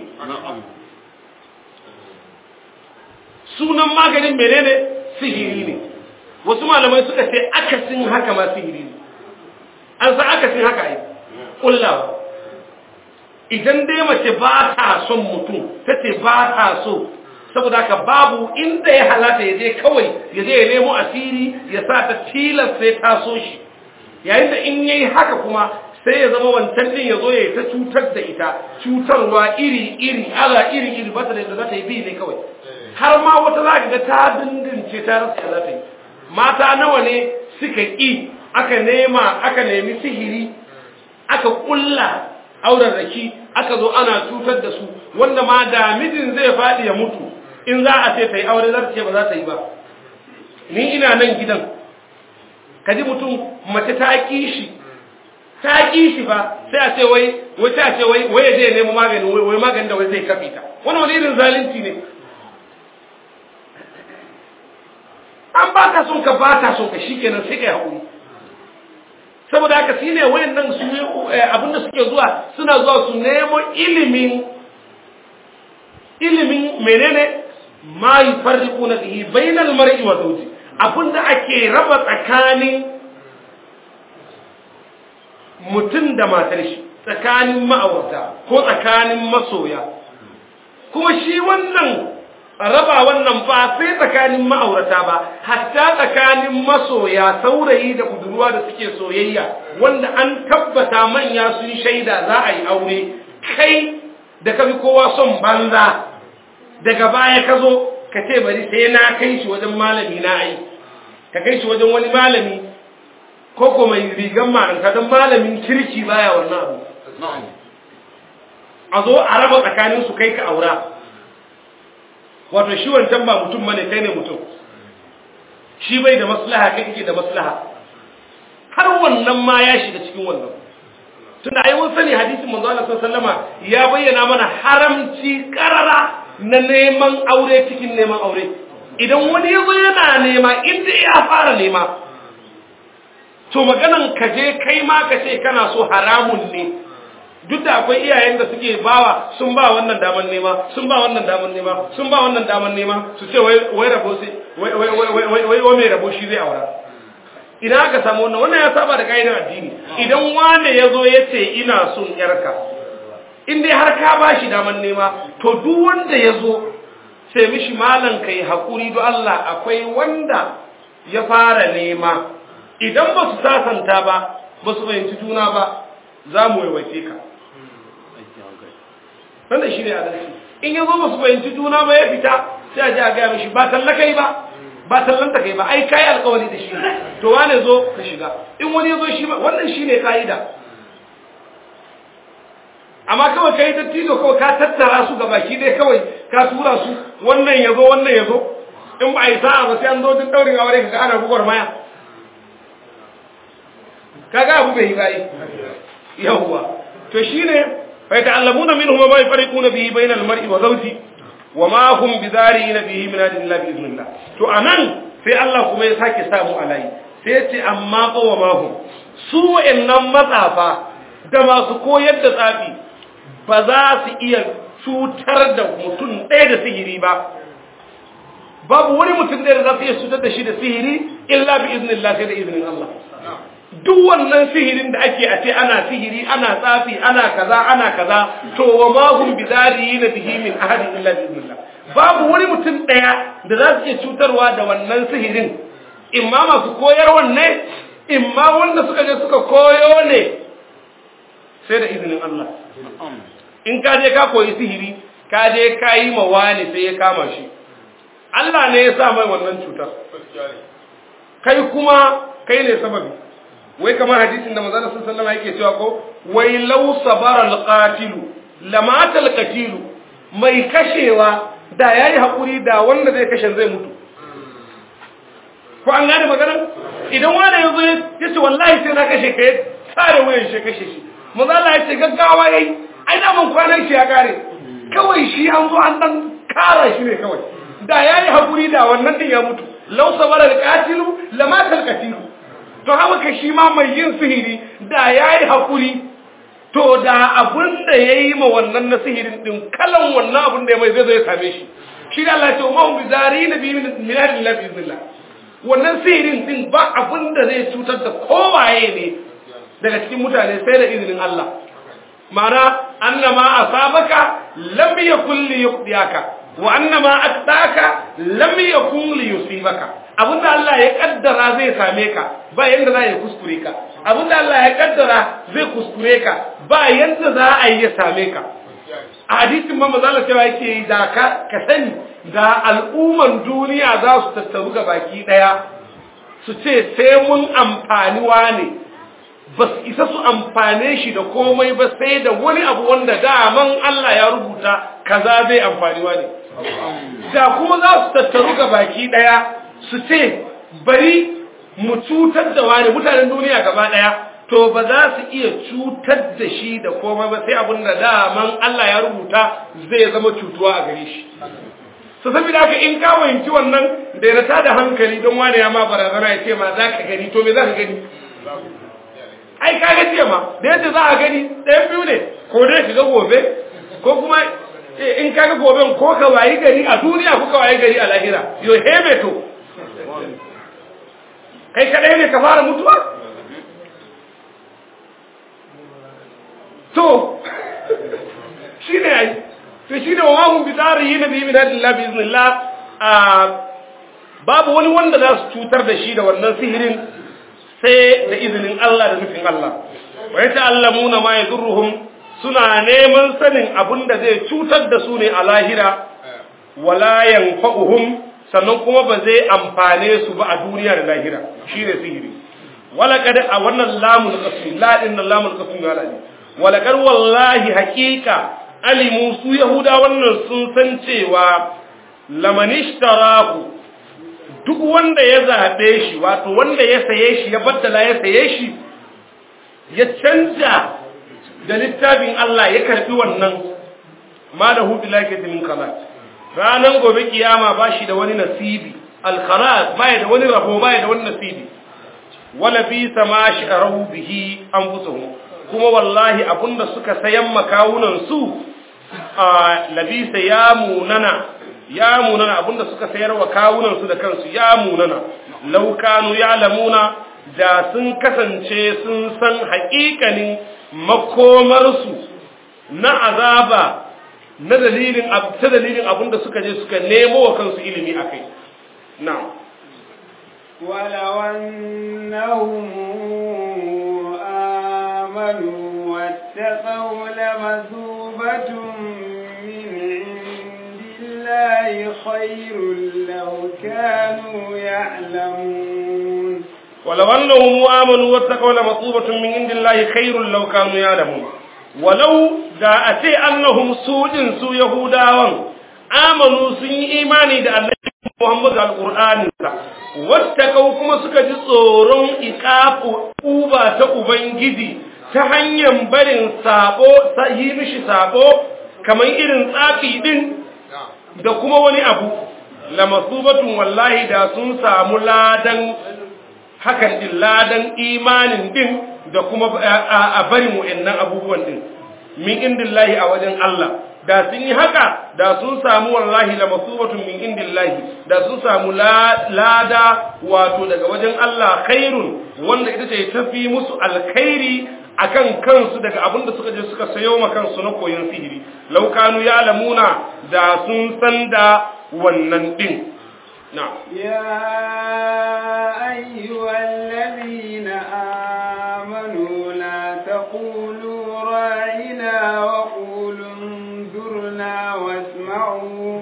sunan maganin menene sihiri ne wasu malamai suka ce akasin haka ma sihiri ne an san akasin haka ai kullawa idan dai mace ba ta son mutum ta ce ba ta so saboda haka babu inda ya halata ya je kawai ya je ya nemo asiri ya sa ta tilas sai ta so shi yayin da in yayi haka kuma sai ya zama wancan din ya zo ya ta cutar da ita cutarwa iri iri ala iri iri ba ta da za ta yi bi ne kawai har ma wata za ga ta dindince ta rasa za ta yi mata nawa ne suka ƙi aka nema aka nemi sihiri aka ƙulla auren raki aka zo ana cutar da su wanda ma da mijin zai faɗi ya mutu in za a ce ta yi aure za ta ce ba za ta yi ba ni ina nan gidan ka ji mutum mace ta ƙi shi ta ƙi shi ba sai a ce wai wai sai a ce wai wai ya je nemo magani wai magani da wai zai kafe ta wani wani irin zalunci ne an ba ka son ka ba ta son ka shikenan sai ka yi haƙuri saboda haka shi ne wayannan su abinda suke zuwa suna zuwa su nemo ilimin ilimin menene ma yufarriquna bihi bainal mar'i wa zawji abinda ake raba tsakanin mutum da matar shi tsakanin ma'aurata ko tsakanin masoya kuma shi wannan raba wannan ba sai tsakanin ma'aurata ba hatta tsakanin masoya saurayi da budurwa da suke soyayya wanda an tabbata manya sun shaida za a yi aure kai da ka bi kowa son banza daga baya ka zo ka ce bari sai na kai shi wajen malami na ai ka kai shi wajen wani malami ko ko mai rigan ma'anka don malamin kirki baya wannan abu a zo a raba tsakanin su kai ka aura wato shi wancan ba mutum bane kai ne mutum shi bai da maslaha kai kake da maslaha har wannan ma ya shiga cikin wannan tunda ai mun sani hadisin manzo Allah sallama ya bayyana mana haramci karara na neman aure cikin neman aure idan wani ya zo yana nema inda ya fara nema to maganan ka je kai ma ka ce kana so haramun ne duk da akwai iyayen da suke bawa sun ba wannan daman nema sun ba wannan daman nema sun ba wannan daman nema su ce wai wai rabo sai wai wai wai wai wai wai mai rabo shi zai aura idan aka samu wannan wannan ya saba da kaidan addini idan wane ya zo ya ce ina son yarka in dai har ka ba shi daman nema to duk wanda ya zo sai mishi malan kai hakuri do Allah akwai wanda ya fara nema idan ba su sasanta ba ba su fahimci juna ba za mu waiwace ka wanda shi ne adalci in ya zo ba su fahimci juna ba ya fita sai a ji a gaya mishi ba tallaka yi ba ba tallanta kai ba ai kai alkawari da shi to wane zo ka shiga in wani ya zo shi ba wannan shi ne ka'ida amma kawai kai ta tizo kawai ka tattara su ga baki dai kawai ka tura su wannan ya zo wannan ya zo in ba a yi sa'a ba sai an zo duk daurin aure ka ga ana gugwar maya kaga abu bai yi bai yawwa to shine fa ta'allamuna minhum ma yafariquna bihi bayna al-mar'i wa zawji wa ma hum bidariina bihi min adillah bi idnillah to anan sai Allah kuma ya sake samu alai sai ya ce amma ko wa ma hum su wa'annan matsafa da masu koyar da tsafi ba za su iya cutar da mutum ɗaya da sihiri ba babu wani mutum ɗaya da za su iya cutar da shi da sihiri illa bi idnillah sai da izinin Allah duk wannan sihirin da ake a ce ana sihiri ana tsafi ana kaza ana kaza to wa ma hum bidariyina bihi min ahadin illa bi idnillah babu wani mutum daya da za su iya cutarwa da wannan sihirin imma masu koyarwan ne imma wanda suka je suka koyo ne sai da izinin Allah in ka je ka koyi sihiri ka je ka yi ma wani sai ya kama shi Allah ne ya sa mai wannan cutar kai kuma kai ne sababi wai kamar hadisin da manzon sallallahu alaihi wasallam yake cewa ko wai law sabara alqatilu lamata alqatilu mai kashewa da yayi hakuri da wanda zai kashe zai mutu ko an gane maganar idan wanda yazo ya ce wallahi sai na kashe kai tsare wayan shi kashe shi manzon Allah ya ce gaggawa yayi ai da mun kwanan shi ya kare kawai shi an zo an dan kara shi ne kawai da yayi hakuri da wannan din ya mutu law sabara alqatilu lamata alqatilu to haka shi ma mai yin sihiri da ya yi haƙuri to da abin da ya yi ma wannan na sihirin ɗin kalan wannan abin da ya mai zai zai same shi shi da Allah ce ma bi zari na bi min hadin la bi iznillah wannan sihirin ɗin ba abin da zai cutar da kowaye ne daga cikin mutane sai da izinin Allah ma'ana annama asabaka lam yakul li yuqdiyaka wa annama aqtaka lam yakun li yusibaka abinda Allah ya kaddara zai same ka ba yanda za ya kuskure ka abinda Allah ya kaddara zai kuskure ka ba yanda za a yi ya same ka a hadisin ma maza Allah cewa yake da ka ka sani da al'umman duniya za su tattaru ga baki daya su ce sai mun amfani wane ba su isa su amfane shi da komai ba sai da wani abu wanda daman Allah ya rubuta kaza zai amfani wane da kuma za su tattaru ga baki daya su ce bari mu cutar da wani mutanen duniya gaba daya to ba za su iya cutar da shi da komai ba sai abin da daman Allah ya rubuta zai zama cutuwa a gare shi su saboda haka in ka fahimci wannan da ya rata da hankali don wani ya ma barazana ya ce ma za ka gani to me za ka gani ai ka ga ce ma da yadda za a gani ɗayan biyu ne ko dai ka ga gobe ko kuma in ka ga goben ko ka wayi gari a duniya ko ka wayi gari a lahira yo hebe to kai kadai ne ka fara mutuwa to shi ne ai to shi ne wa mahun bitari yi na biyu min hadin labi iznillah babu wani wanda za su cutar da shi da wannan sihirin sai da izinin Allah da nufin Allah wa ya ta'allamuna ma yadurruhum suna neman sanin abin da zai cutar da su ne a lahira wala yanfa'uhum sannan kuma ba zai amfane su ba a duniya da lahira shi ne sihiri walakad a wannan lamun qasmi la din lamun qasmi wala ne walakad wallahi haqiqa alimu su yahuda wannan sun san cewa lamanishtarahu duk wanda ya zaɓe shi wato wanda ya saye shi ya baddala ya saye shi ya canja da littafin Allah ya karbi wannan ma da hudu lakati min khalat ranan gobe kiyama ba shi da wani nasibi al-khalat baya da wani rabo baya da wani nasibi wala bi sama sha'aru bihi anfusuhum kuma wallahi abunda suka sayan makawunan su a labisa ya munana ya munana abunda suka sayar wa kawunan su da kansu ya munana law kanu ya'lamuna da sun kasance sun san haƙiƙanin makomarsu na azaba na dalilin ta dalilin abinda suka je suka nemo wa kansu ilimi akai na'am ولو أنهم آمنوا واتقوا لمثوبة من عند الله خير لو كانوا يعلمون ولو أنهم آمنوا واتقوا لمثوبة من عند الله خير لو كانوا يعلمون ولو دا أتي أنهم سوء سوء يهودا آمنوا سن إيماني دا الله Muhammadu Al-Qur'aninsa, wattakau kuma suka ji tsoron iƙafu uba ta Ubangiji ta hanyar barin sabo, yi mishi sabo, kamar irin tsafi din da kuma wani abu, lamasubatun wallahi da sun samu ladan hakan din ladan imanin din da kuma a barin wa'annan abubuwan din, min indillahi a wajen Allah. da sun yi haka da sun samu wallahi la masubatun min indillahi da sun samu lada wato daga wajen Allah khairun wanda ita ce tafi musu alkhairi akan kansu daga abinda suka je suka sayo ma kansu na koyon sihiri law kanu ya'lamuna da sun san da wannan din na يا أيها الذين آمنوا لا تقولوا راعنا وقولوا انظرنا واسمعوا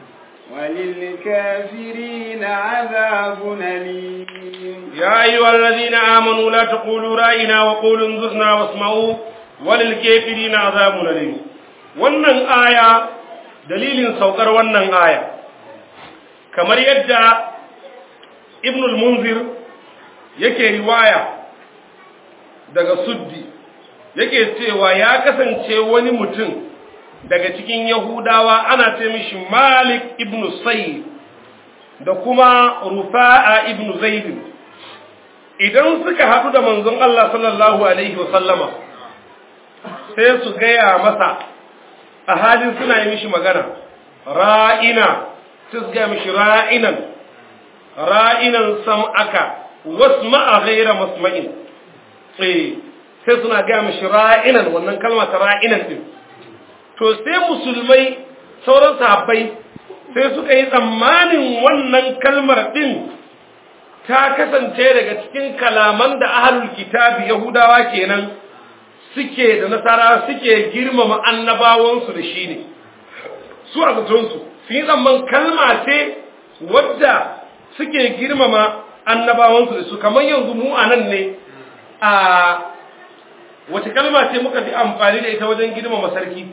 وللكافرين عذاب أليم يا أيها الذين آمنوا لا تقولوا رأينا وقولوا انظرنا واسمعوا وللكافرين عذاب أليم wannan aya dalilin saukar wannan aya kamar yadda ibn al-munzir yake riwaya daga suddi yake cewa ya kasance wani mutum daga cikin yahudawa ana ce mishi malik ibn sayyid da kuma rufa'a ibn zaid idan suka haɗu da manzon Allah sallallahu alaihi wa sallama sai su gaya masa a halin suna yi mishi magana ra'ina sai su gaya mishi ra'inan ra'inan sam'aka wasma'a ghaira masma'in eh sai suna gaya mishi ra'inan wannan kalma ta ra'inan din to sai musulmai sauran sahabbai sai suka yi tsammanin wannan kalmar din ta kasance daga cikin kalaman da ahlul kitabi yahudawa kenan suke da nasara suke girmama annabawansu da shi ne su a zatonsu sun yi tsamman kalma ce wadda suke girmama annabawansu da su kamar yanzu mu a nan ne a wace kalma ce muka fi amfani da ita wajen girmama sarki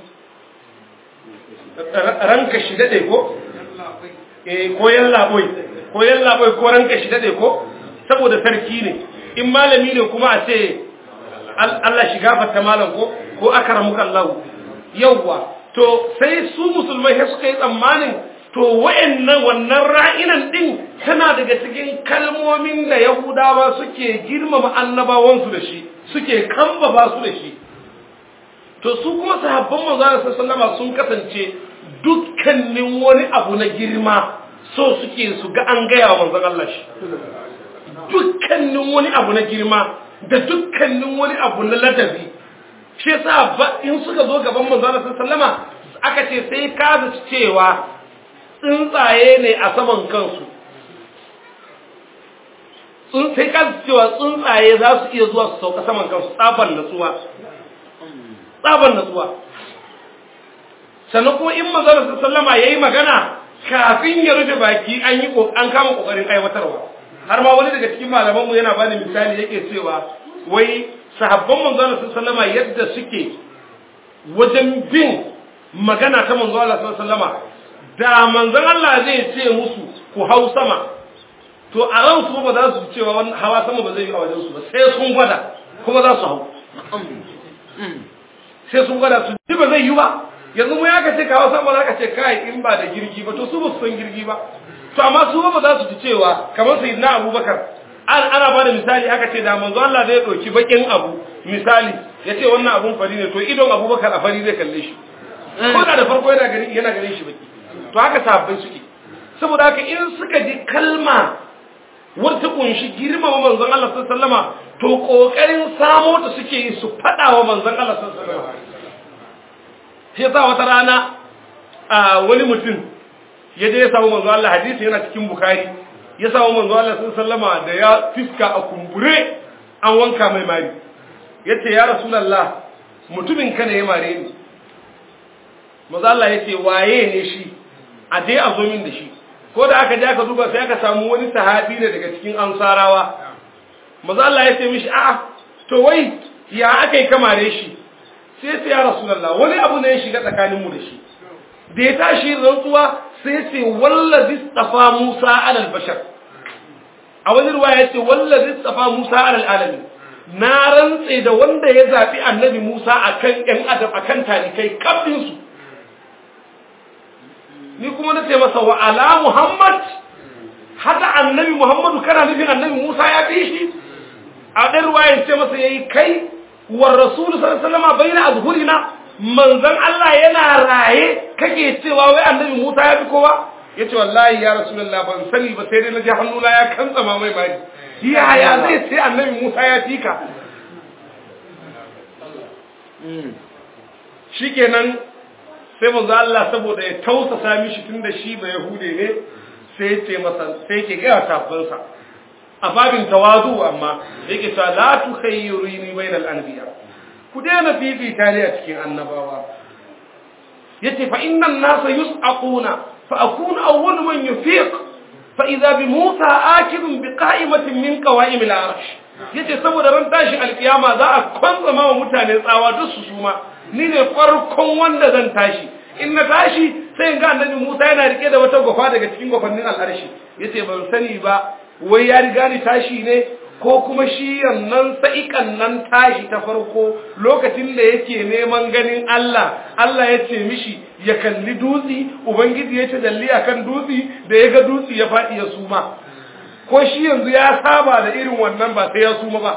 ranka shi daɗe ko? ko yallaɓoi ko yallaɓoi ko ranka shi daɗe ko? saboda sarki ne in malami ne kuma a ce Allah shi gafarta malam ko ko akaramuka Allah yawwa to sai su musulmai sai suka yi tsammanin to wayannan wannan ra'inan din tana daga cikin kalmomin da Yahudawa suke girmama annabawansu da shi suke kambaba su da shi to su kuma sahabban manzo Allah sallallahu sun kasance dukkanin wani abu na girma so suke su ga an gaya wa manzon Allah shi dukkanin wani abu na girma da dukkanin wani abu na ladabi shi yasa ba in suka zo gaban manzo Allah sallama aka ce sai ka zaci cewa tsuntsaye ne a saman kansu sun sai ka zaci cewa tsuntsaye za su iya zuwa su sauka saman kansu tsaban natsuwa tsaban natsuwa sannan kuma in manzo Allah sallama yayi magana kafin ya rufe baki an yi an kama kokarin aiwatarwa har ma wani daga cikin malaman mu yana bani misali yake cewa wai sahabban manzo Allah sallama yadda suke wajen bin magana ta manzo Allah sallama da manzon Allah zai ce musu ku hau sama to a ran su ba za su cewa wannan hawa sama ba zai yi a wajen su ba sai sun gwada kuma za su hau sai sun gwada su ji ba zai yi ba yanzu mu ya ka ce kawo sama za ka ce kai in ba da girgi ba to su ba su san girgi ba to amma su ba za su ji cewa kamar sai na abubakar ana ba da misali aka ce da manzo Allah zai ɗauki bakin abu misali ya ce wannan abun fari ne to idon abubakar a fari zai kalle shi ko da da farko yana gani yana ganin shi baki to haka sahabbai suke saboda haka in suka ji kalma wata kunshi girmama manzon Allah sallallahu alaihi wasallama to kokarin samo ta suke yi su fada wa manzon Allah sallallahu alaihi wasallama sai yasa wata rana a wani mutum ya je ya samu manzon Allah hadisi yana cikin bukhari ya samu manzon Allah sallallahu alaihi wasallama da ya fiska a kumbure an wanka mai mari yace ya rasulullah mutumin ka ne ya mare ni manzon Allah yace waye ne shi a dai a zo min da shi ko da aka je aka duba sai aka samu wani sahabi ne daga cikin ansarawa maza Allah ya ce mishi a'a to wai ya aka yi kamare shi sai sai ya rasulullah wani abu ne ya shiga tsakaninmu da shi da ya tashi rantsuwa sai ce wallazi tsafa Musa alal bashar a wani ruwa ya ce wallazi tsafa Musa alal alami na rantse da wanda ya zafi annabi Musa akan ƴan adam akan talikai kafin su ni kuma na ce masa wa ala Muhammad haka annabi Muhammadu kana nufin annabi Musa ya fi shi a ɗan ruwayan ce masa yayi kai wa rasulu sallallahu alaihi wasallam baina azhurina manzon Allah yana raye kake cewa wai annabi Musa ya fi kowa yace wallahi ya rasulullah ban sani ba sai dai na ji hannuna ya kantsama mai bari yaya zai ce annabi Musa ya fi ka shikenan sai manzo Allah saboda ya tausasa mishi tunda shi ba yahude ne sai ce masa sai ke ga tafinsa a babin tawadu amma yake cewa la tukhayyiruni bainal anbiya ku daina fifita ne a cikin annabawa yace fa innan nasa yus'aquna fa akunu awwal man yufiq fa idza bi musa akidun bi qa'imatin min qawa'im al-arsh yace saboda ran tashi alkiyama za a kwantsama wa mutane tsawa duk su suma ni ne farkon wanda zan tashi in na tashi sai in ga annabi Musa yana rike da wata gwafa daga cikin gwafannin al'arshi yace ban sani ba wai ya riga ni tashi ne ko kuma shi yannan sa'ikan nan tashi ta farko lokacin da yake neman ganin Allah Allah ya ce mishi ya kalli dutsi ubangiji ya ce dalli akan dutsi da ya ga dutsi ya faɗi ya suma ko shi yanzu ya saba da irin wannan ba sai ya suma ba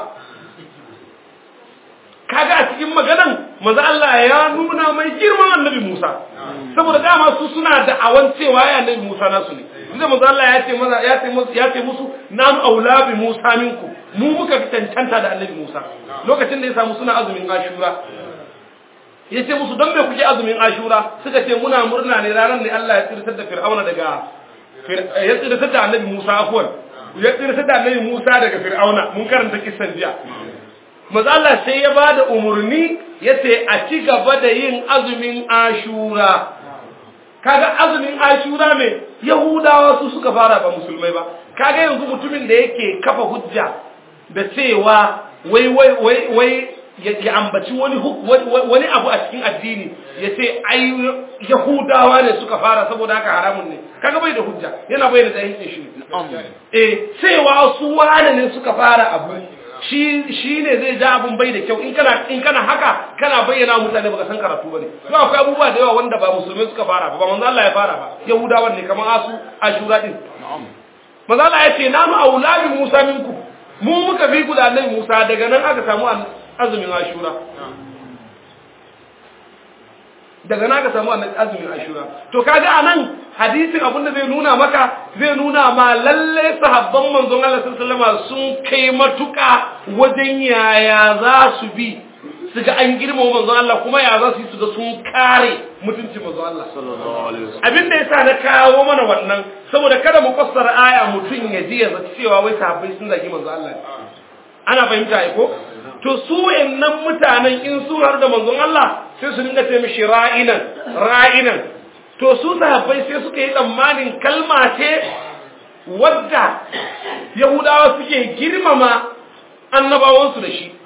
kaga a cikin maganan maza Allah ya nuna mai girman annabi Musa saboda dama su suna da awan cewa ya annabi Musa nasu ne inda maza Allah ya ce maza ya ce musu ya ce musu nanu aula bi Musa minku mu muka fi cancanta da annabi Musa lokacin da ya samu suna azumin Ashura ya ce musu don me kuke azumin Ashura suka ce muna murna ne ranar ne Allah ya tsirtar da Fir'auna daga ya tsirtar da annabi Musa afwan ya tsirtar da annabi Musa daga Fir'auna mun karanta kissan jiya mazala sai ya ba da umarni ya ce a ci gaba da yin azumin ashura kaga azumin ashura mai yahudawa su suka fara ba musulmai ba kaga yanzu mutumin da yake kafa hujja da cewa wai wai wai wai ya ambaci wani wani abu a cikin addini ya ce ai yahudawa ne suka fara saboda haka haramun ne kaga bai da hujja yana bai da jahilcin shi eh cewa su wane ne suka fara abu shi shi ne zai ja abun bai da kyau in kana in kana haka kana bayyana mutane baka san karatu bane to akwai abubuwa da yawa wanda ba musulmai suka fara ba ba manzo Allah ya fara ba yahudawan ne kamar asu ashura din manzo Allah ya ce nanu aulabi Musa minku mu muka fi ku da annabi Musa daga nan aka samu azumin ashura daga nan aka samu azumin ashura to kaga anan hadisin abinda zai nuna maka zai nuna ma lalle sahabban manzon Allah sallallahu alaihi sun kai matuka wajen yaya za su bi su ga an girmama manzon Allah kuma ya za su yi su ga sun kare mutuncin manzon Allah sallallahu alaihi wasallam abin da yasa na kawo mana wannan saboda kada mu fassara aya mutun ya ji ya zaci cewa wai sahabbai sun zagi manzon Allah ana fahimta ai ko to su wayannan mutanen in sun har da manzon Allah sai su dinga ce mishi ra'inan ra'inan to su sahabbai sai suka yi tsammanin kalma ce wadda yahudawa suke girmama annabawansu da shi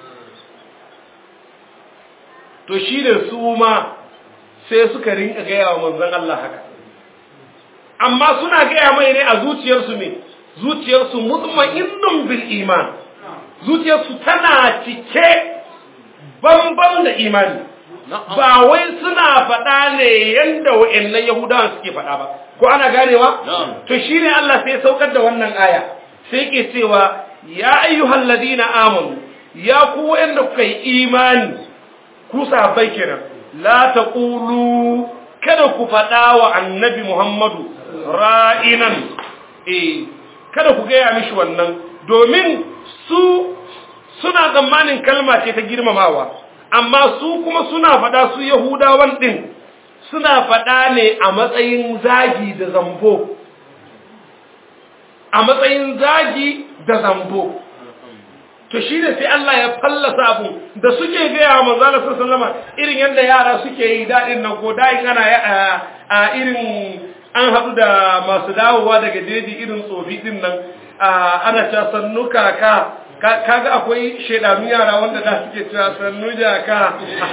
to shi da su ma sai suka rinka gaya wa manzon Allah haka amma suna gaya mai ne a zuciyarsu ne zuciyarsu mutma'innun bil iman zuciyarsu tana cike bambam da imani ba wai suna faɗa ne yanda wa'annan yahudawan suke faɗa ba ko ana ganewa to shine Allah sai saukar da wannan aya sai ke cewa ya ayyuhal ladina amanu ya ku wa'anda kuka yi imani ku sahabbai kenan la taqulu kada ku faɗa wa annabi Muhammadu ra'inan eh kada ku gaya mishi wannan domin su suna tsammanin kalma ce ta girmamawa amma su kuma suna faɗa su yahudawan ɗin suna faɗa ne a matsayin zagi da zambo a matsayin zagi da zambo to shi ne sai Allah ya fallasa abu da suke gaya wa manzala sallama irin yadda yara suke yi daɗin nan ko daɗin ana a irin an haɗu da masu dawowa daga jeji irin tsofi ɗin nan ana cewa sannu kaka kaga akwai shaidanu yara wanda da suke cewa sannu jaka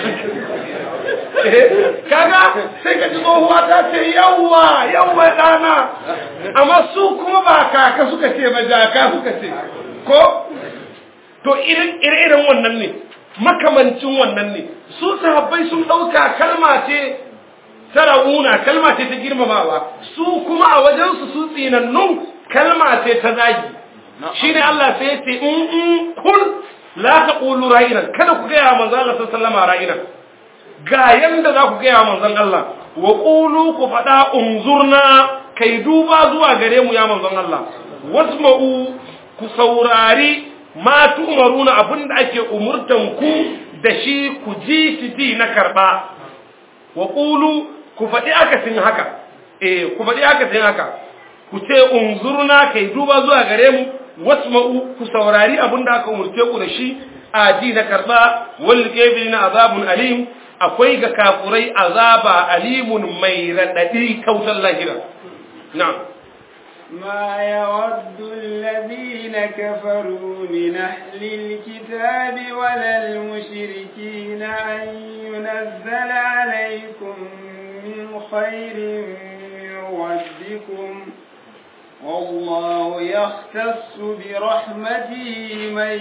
kaga sai ka ji tsohuwa ta ce yawwa yawwa ɗana amma su kuma ba kaka suka ce ba jaka suka ce ko to irin wannan ne makamancin wannan ne su sahabbai sun ɗauka kalma ce ta ra'una kalma ce ta girmamawa su kuma a wajensu su tsinannun kalma ce ta zagi shi ne Allah sai ce in in kul la ta ƙulu ra'inan kada ku gaya manzan Allah sallama ra'inan ga yanda za ku gaya manzan Allah wa ƙulu ku faɗa unzurna kai duba zuwa gare mu ya manzan Allah wasma'u ku saurari ma tu'maruna abinda ake umurtan ku da shi ku ji shi ji na karba wa qulu ku faɗi akasin haka eh ku faɗi akasin haka ku ce unzurna kai duba zuwa gare mu wasma'u ku saurari abinda aka umurce ku da shi a ji na karba wal kafirina azabun alim akwai ga kafurai azaba alimun mai radadi kautar lahira na'am ما يود الذين كفروا من أهل الكتاب ولا المشركين أن ينزل عليكم من خير من ربكم والله يختص برحمته من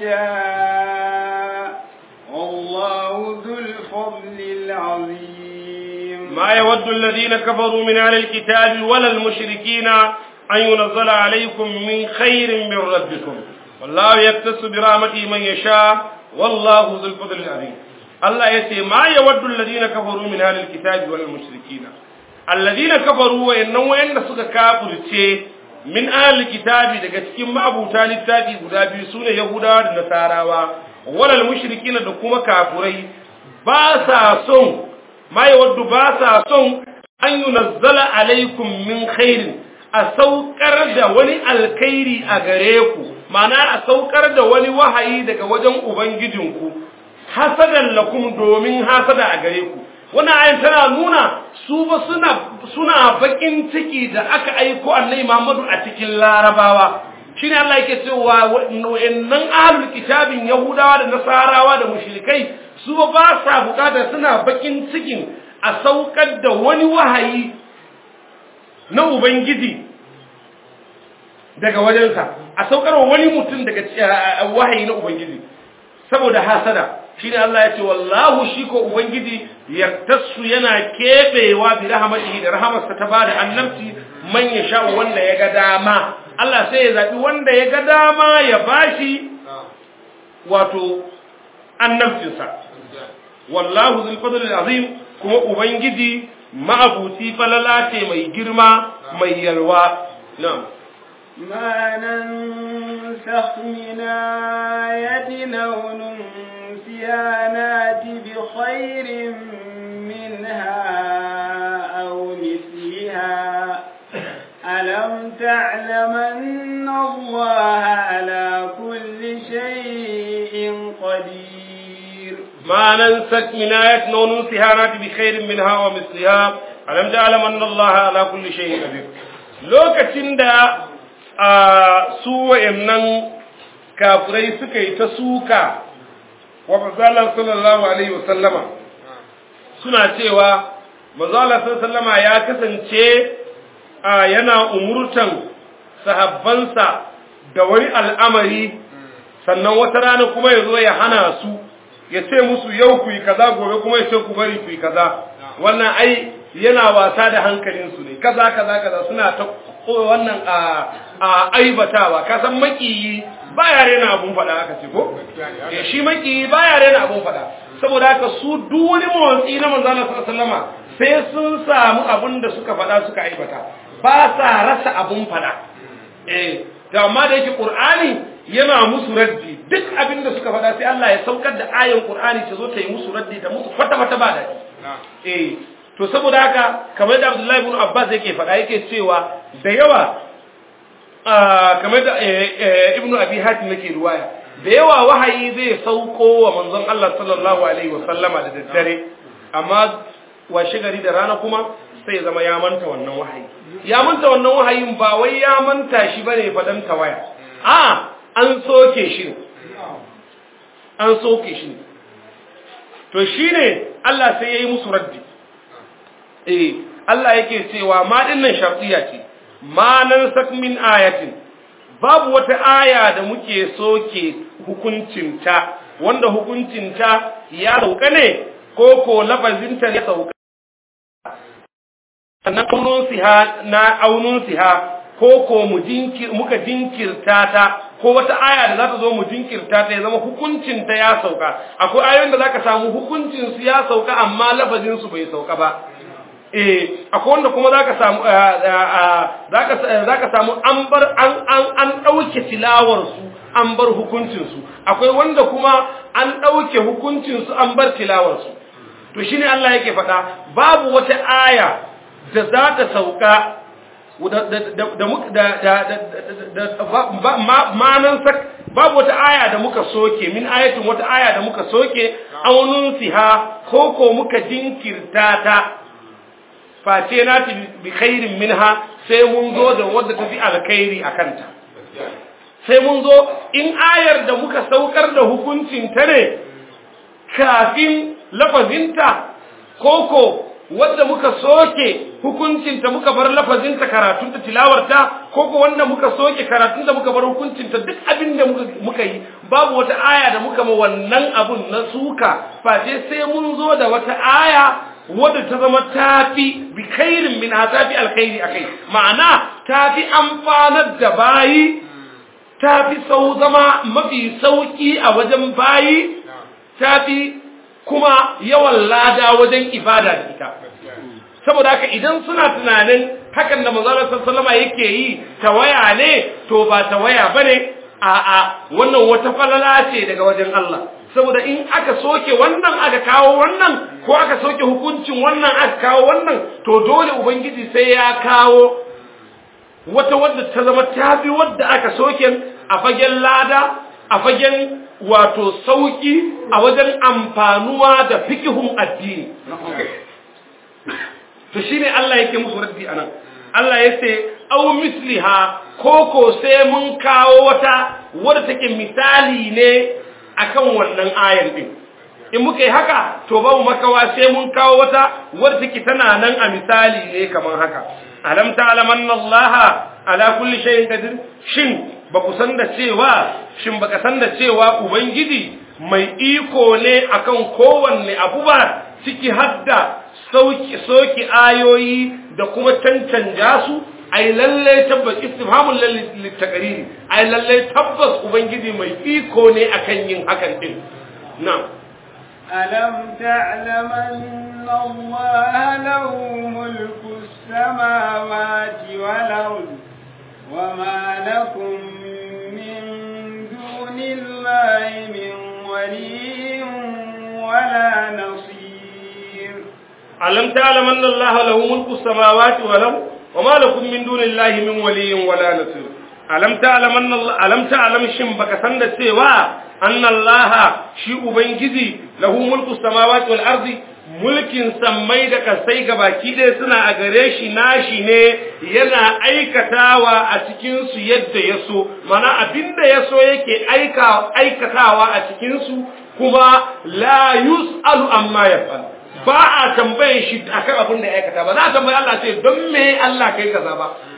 يشاء والله ذو الفضل العظيم ما يود الذين كفروا من أهل الكتاب ولا المشركين أن ينزل عليكم من خير من ربكم والله يكتس برحمته من يشاء والله ذو الفضل العظيم الله يتي ما يود الذين كفروا من أهل الكتاب ولا المشركين الذين كفروا وإنه وإن سك كافر من أهل الكتاب daga cikin ma'abuta littafi guda biyu sune Yahudawa da Nasarawa walal mushrikina da kuma kafurai ba sa son ma yawaddu ba sa son an yunazzala alaikum min khairin a saukar da wani alkhairi a gare ku ma'ana a saukar da wani wahayi daga wajen ubangijinku hasadan lakum domin hasada a gare ku wannan ayin tana nuna su ba suna suna bakin ciki da aka aiko annabi Muhammadu a cikin larabawa shine Allah yake cewa wa'annan ahlul kitabin yahudawa da nasarawa da mushrikai su ba sa bukatar suna bakin cikin a saukar da wani wahayi na ubangiji daga wajensa a saukar wa wani mutum daga wahayi na ubangiji saboda hasada shine Allah ya ce wallahu shi ko ubangiji yaktasu yana kebewa bi rahmatihi da rahamarsa ta bada annabci man ya sha wanda ya ga dama Allah sai ya zabi wanda ya ga dama ya bashi wato annabcinsa wallahu zul fadl azim kuma ubangiji ma'abuti falala ce mai girma mai yalwa na'am ما ننسخ من آية أو ننسها نات بخير منها أو مثلها ألم تعلم أن الله على كل شيء قدير ما ننسك من آية أو ننسها نات بخير منها ومثلها ألم تعلم أن الله على كل شيء قدير lokacin da a su wa'annan kafirai suka yi ta suka wa mazalar sallallahu alaihi wasallama suna cewa mazalar sallama ya kasance a yana umurtan sahabbansa da wani al'amari sannan wata rana kuma ya zo ya hana su ya ce musu yau ku yi kaza gobe kuma ya ce ku bari ku yi kaza wannan ai yana wasa da hankalinsu ne kaza kaza kaza suna ta wannan a a aibatawa ka san makiyi baya rena abun faɗa aka ce ko eh shi makiyi baya rena abun faɗa saboda haka su duk wani motsi na manzo Allah sallallahu alaihi wasallama sai sun samu abun da suka faɗa suka aibata ba sa rasa abun faɗa eh da amma da yake qur'ani yana musu raddi duk abin da suka faɗa sai Allah ya saukar da ayan qur'ani ta zo ta yi musu raddi da musu fata fata ba daɗi eh to saboda haka kamar da Abdullahi ibn Abbas yake faɗa yake cewa da yawa kamar da Ibn Abi Hatim yake ruwaya da yawa wahayi zai sauko wa manzon Allah sallallahu alaihi wa sallama da daddare amma washe gari da rana kuma sai zama ya manta wannan wahayi ya manta wannan wahayin ba wai ya manta shi bane fadan tawaya a an soke shi an soke shi to shine Allah sai yayi musu raddi eh Allah yake cewa ma dinnan shartiya ce ma nan sak min ayatin babu wata aya da muke soke hukuncinta wanda hukuncinta ya sauka ne ko ko lafazinta ya sauka sannan aunun siha na aunun siha ko ko mu jinkir muka jinkirta ta ko wata aya da za ta zo mu jinkirta ta ya zama hukuncinta ya sauka akwai ayoyin da zaka samu hukuncin su ya sauka amma lafazin su bai sauka ba eh akwai wanda kuma zaka samu zaka zaka samu an bar an an an dauke tilawar su an bar hukuncin su akwai wanda kuma an dauke hukuncin su an bar tilawar su to shine Allah yake faɗa babu wata aya da za ta sauka da manan sak babu wata aya da muka soke min ayatin wata aya da muka soke aunun siha ko ko muka jinkirta ta face na ta bi khairin minha sai mun zo da wadda ta fi alkhairi a kanta sai mun zo in ayar da muka saukar da hukuncin ta ne kafin lafazinta koko wadda muka soke hukuncinta muka bar lafazinta karatunta tilawarta ko ko wanda muka soke karatunta muka bar hukuncinta duk abin da muka yi babu wata aya da muka ma wannan abun na suka face sai mun zo da wata aya wadda ta zama tafi bi khairin min tafi alkhairi akai ma'ana tafi amfanar da bayi tafi sau zama mafi sauki a wajen bayi tafi kuma yawan lada wajen ibada da ita saboda haka idan suna tunanin hakan da manzo sallama yake yi tawaya ne to ba tawaya bane a a wannan wata falala ce daga wajen Allah saboda in aka soke wannan aka kawo wannan ko aka soke hukuncin wannan aka kawo wannan to dole ubangiji sai ya kawo wata wadda ta zama tafi wadda aka soke a fagen lada a fagen wato sauki a wajen amfanuwa da fikihun addini to shine Allah yake musu raddi anan Allah ya ce aw misliha koko sai mun kawo wata wadda take misali ne akan wannan ayan din in muka yi haka to babu makawa sai mun kawo wata wadda take tana nan a misali ne kamar haka alam ta'lam anna Allah ala kulli shay'in qadir shin ba ku san da cewa shin baka san da cewa ubangiji mai iko ne akan kowanne abu ba ciki hadda sauki soki ayoyi da kuma cancanja su ai lalle tabbas istifhamul lil taqriri ai lalle tabbas ubangiji mai iko ne akan yin hakan din na'am ألم تعلم أن الله له ملك السماوات والأرض وما لكم من دون الله من ولي ولا نصير ألم تعلم أن الله له ملك السماوات والأرض وما لكم من دون الله من ولي ولا نصير ألم تعلم أن الله ألم تعلم شن بك سند سوى أن الله شيء بنجزي له ملك السماوات والأرض mulkin sammai da kasai baki ɗaya suna a gare shi nashi ne yana aikatawa a cikinsu yadda ya so mana abinda ya so yake aikatawa a cikinsu kuma la yus'alu amma yaf'al ba a tambaye shi akan abin da ya aikata ba za a tambaye Allah ce don me Allah kai kaza ba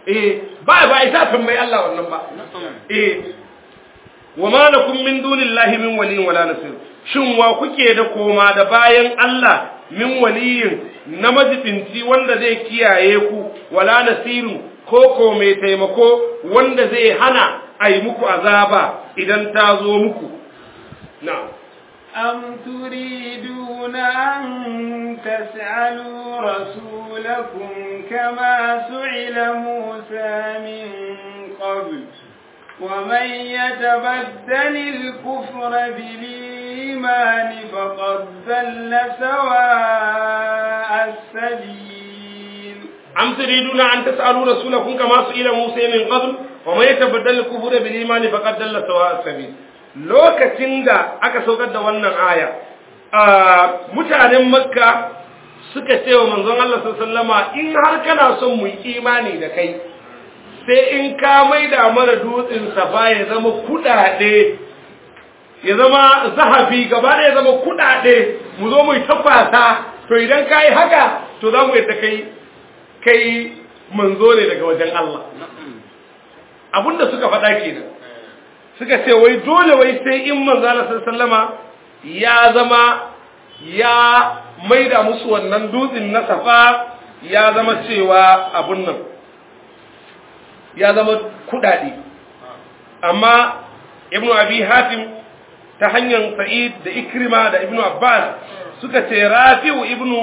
eh ba ba isa tambayi Allah wannan ba eh wa ma lakum min dunillahi min waliyin wala nasir shin wa kuke da koma da bayan Allah min waliyin na majibinci wanda zai kiyaye ku wala nasiru ko ko mai taimako wanda zai hana a yi muku azaba idan ta zo muku na'am أم تريدون أن تسألوا رسولكم كما سئل موسى من قبل ومن يتبدل الكفر بالإيمان فقد ضل سواء السبيل أم تريدون أن تسألوا رسولكم كما سئل موسى من قبل ومن يتبدل الكفر بالإيمان فقد ضل سواء السبيل lokacin da aka saukar da wannan aya mutanen makka suka ce wa manzon Allah sallama in har kana son mu imani da kai sai in ka maida mana dutsen safa ya zama kudade ya zama zahafi gaba da ya zama kudade mu zo mu tafasa to idan ka yi haka to za mu yadda kai kai manzo ne daga wajen Allah abinda suka faɗa kenan suka ce wai dole wai sai in manzala sallama ya zama ya maida musu wannan dutsen na safa ya zama cewa abun nan ya zama kudade amma ibnu abi hatim ta hanyar sa'id da ikrima da ibnu abbas suka ce rafi'u ibnu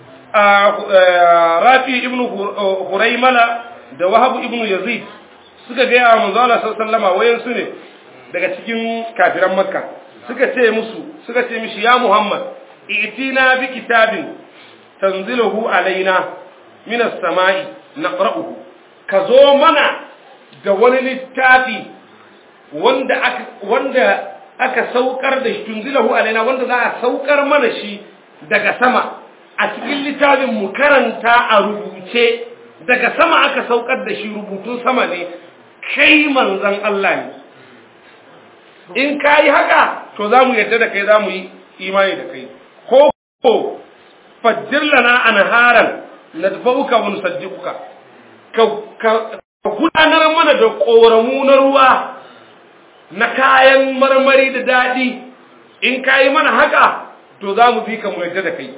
rafi ibnu huraimala da wahabu ibnu yazid suka ga yawa manzo Allah sallallahu wayan su ne daga cikin kafiran makka suka ce musu suka ce mishi ya muhammad itina bi kitabin tanziluhu alaina min as-sama'i naqra'uhu ka zo mana da wani littafi wanda aka wanda aka saukar da shi tunzilahu alaina wanda za a saukar mana shi daga sama a cikin littafin mu karanta a rubuce daga sama aka saukar da shi rubutun sama ne kai manzon Allah ne in ka yi haka to za mu yadda da kai za mu yi imani da kai ko ko fajjir lana anharan nadfa'uka wa nusaddiquka ka ka gudanar mana da koramu na ruwa na kayan marmari da dadi in ka yi mana haka to za mu fi ka mu yadda da kai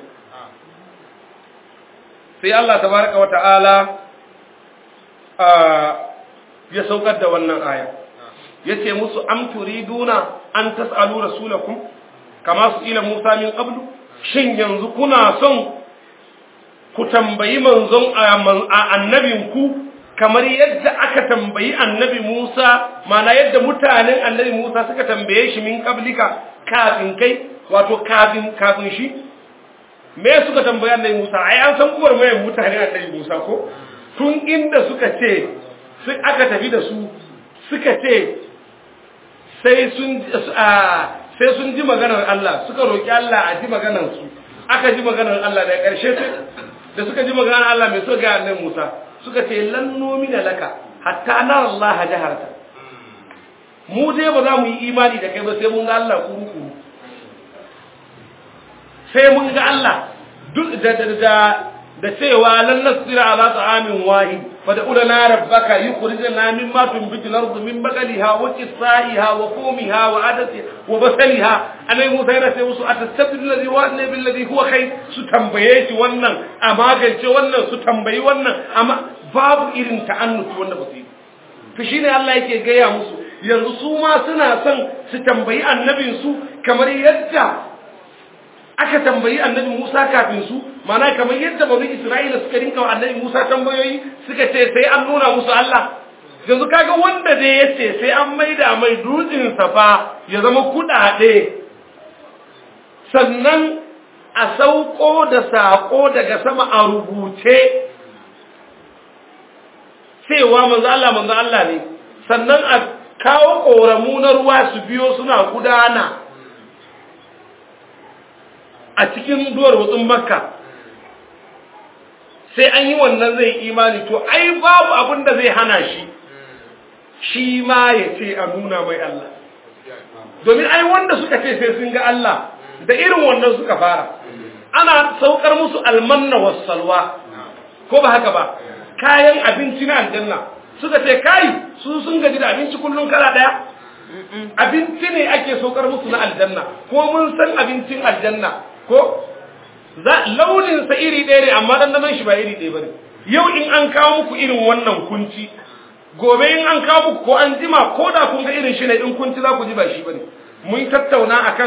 sai Allah tabaraka wa ta'ala ya saukar da wannan aya yace musu am turiduna an tasalu rasulakum kama su ila Musa min qablu shin yanzu kuna son ku tambayi manzon annabin ku kamar yadda aka tambayi annabi Musa mana yadda mutanen annabi Musa suka tambaye shi min qablika kafin kai wato kafin kafin shi me suka tambayi annabi Musa ai an san kuwar mai mutanen annabi Musa ko tun inda suka ce sai aka tafi da su suka ce sai sun sai sun ji maganar Allah suka roki Allah a ji maganar su aka ji maganar Allah da ƙarshe da suka ji maganar Allah mai so ga annabi Musa suka ce lan nomina laka hatta nara Allah jaharta mu dai ba za mu yi imani da kai ba sai mun ga Allah kuru sai mun ga Allah duk da da da cewa lan nasira ala ta'amin wahid fa da ulana rabbaka yukhrijana mimma tunbitu al-ardu min baqaliha wa qithaiha wa qumiha wa adati wa basaliha anai musa yana sai musu atastabdil ladhi wa anna bil ladhi huwa khair su tambaye shi wannan a magance wannan su tambayi wannan amma babu irin ta'annuti wanda ba su yi to shine Allah yake gaya musu yanzu su ma suna son su tambayi annabin su kamar yadda aka tambayi annabi Musa kafin su mana kamar yadda bani Isra'ila suka rinka wa annabi Musa tambayoyi suka ce sai an nuna musu Allah yanzu kaga wanda dai yace sai an maida mai dutsen safa ya zama kudade sannan a sauko da sako daga sama a rubuce cewa manzo Allah manzo Allah ne sannan a kawo koramu na ruwa su biyo suna gudana a cikin duwar wutsun makka sai an yi wannan zai imani to ai babu abin da zai hana shi shi ma ya ce a nuna mai Allah domin ai wanda suka ce sai sun ga Allah da irin wannan suka fara ana saukar musu almanna wassalwa ko ba haka ba kayan abinci na aljanna suka ce kai su sun gaji da abinci kullum kala daya abinci ne ake saukar musu na aljanna ko mun san abincin aljanna ko za launin sa iri ɗaya ne amma dandanon shi ba iri ɗaya bane yau in an kawo muku irin wannan kunci gobe in an kawo muku ko an jima ko da kun ga irin shi ne in kunci za ku ji ba shi bane mun tattauna akan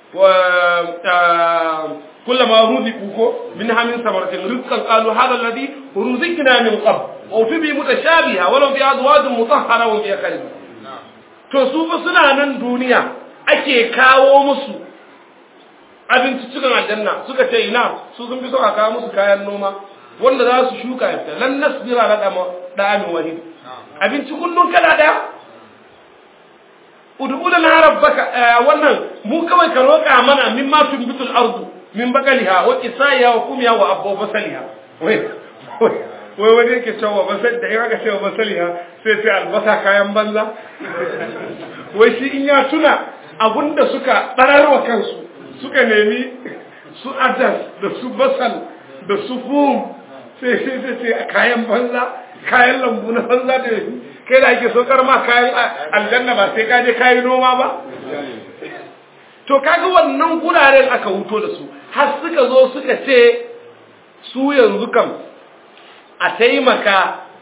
كلما رزقوا منها من ثمرة رزقا قالوا هذا الذي رزقنا من قبل وفي به متشابهة ولو في أزواج مطهرة وفي خلق to su fa suna nan duniya ake kawo musu abinci cikin aljanna suka ce ina su sun fi so a kawo musu kayan noma wanda za su shuka ya fita lan nasbira la da'amin wahid abinci kullun kala daya ud'u lana rabbaka wannan mu kawai ka roƙa mana mimma tunbitul ardu min bakaliha wa qisaiha wa kumiha wa abba basaliha wai wai wani yake cewa basal da ya ga cewa basaliha sai sai albasa kayan banza wai shi in ya tuna abunda suka bararwa kansu suka nemi su adas da su basal da su fum sai sai sai sai kayan banza kayan lambu na banza da kai da ake sokar ma kayan aljanna ba sai ka je kayi noma ba to kaga wannan guraren aka wuto da su har suka zo suka ce su yanzu kam a taimaka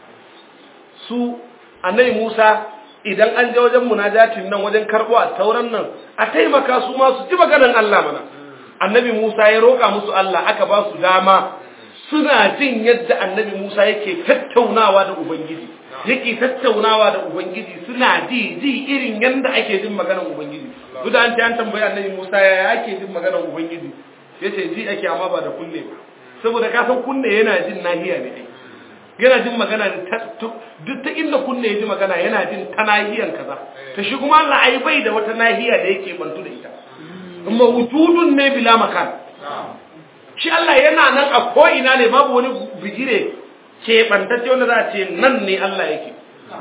su annabi Musa idan an je wajen munajatin nan wajen karbo a tauran nan a taimaka su ma su ji maganar Allah mana annabi Musa ya roƙa musu Allah aka ba su dama suna jin yadda annabi Musa yake tattaunawa da Ubangiji yake tattaunawa da Ubangiji suna ji ji irin yadda ake jin maganar Ubangiji duk da an ta an tambayi annabi Musa ya ake jin maganar Ubangiji yace ji ake amma ba da kunne ba saboda ka san kunne yana jin nahiya ne ai yana jin magana duk ta inda kunne ya ji magana yana jin ta nahiyan kaza ta shi kuma Allah ai bai da wata nahiya da yake bantu da ita amma wujudun ne bila makan shi Allah yana nan a ko ina ne babu wani bigire ke bantacce wanda za a ce nan ne Allah yake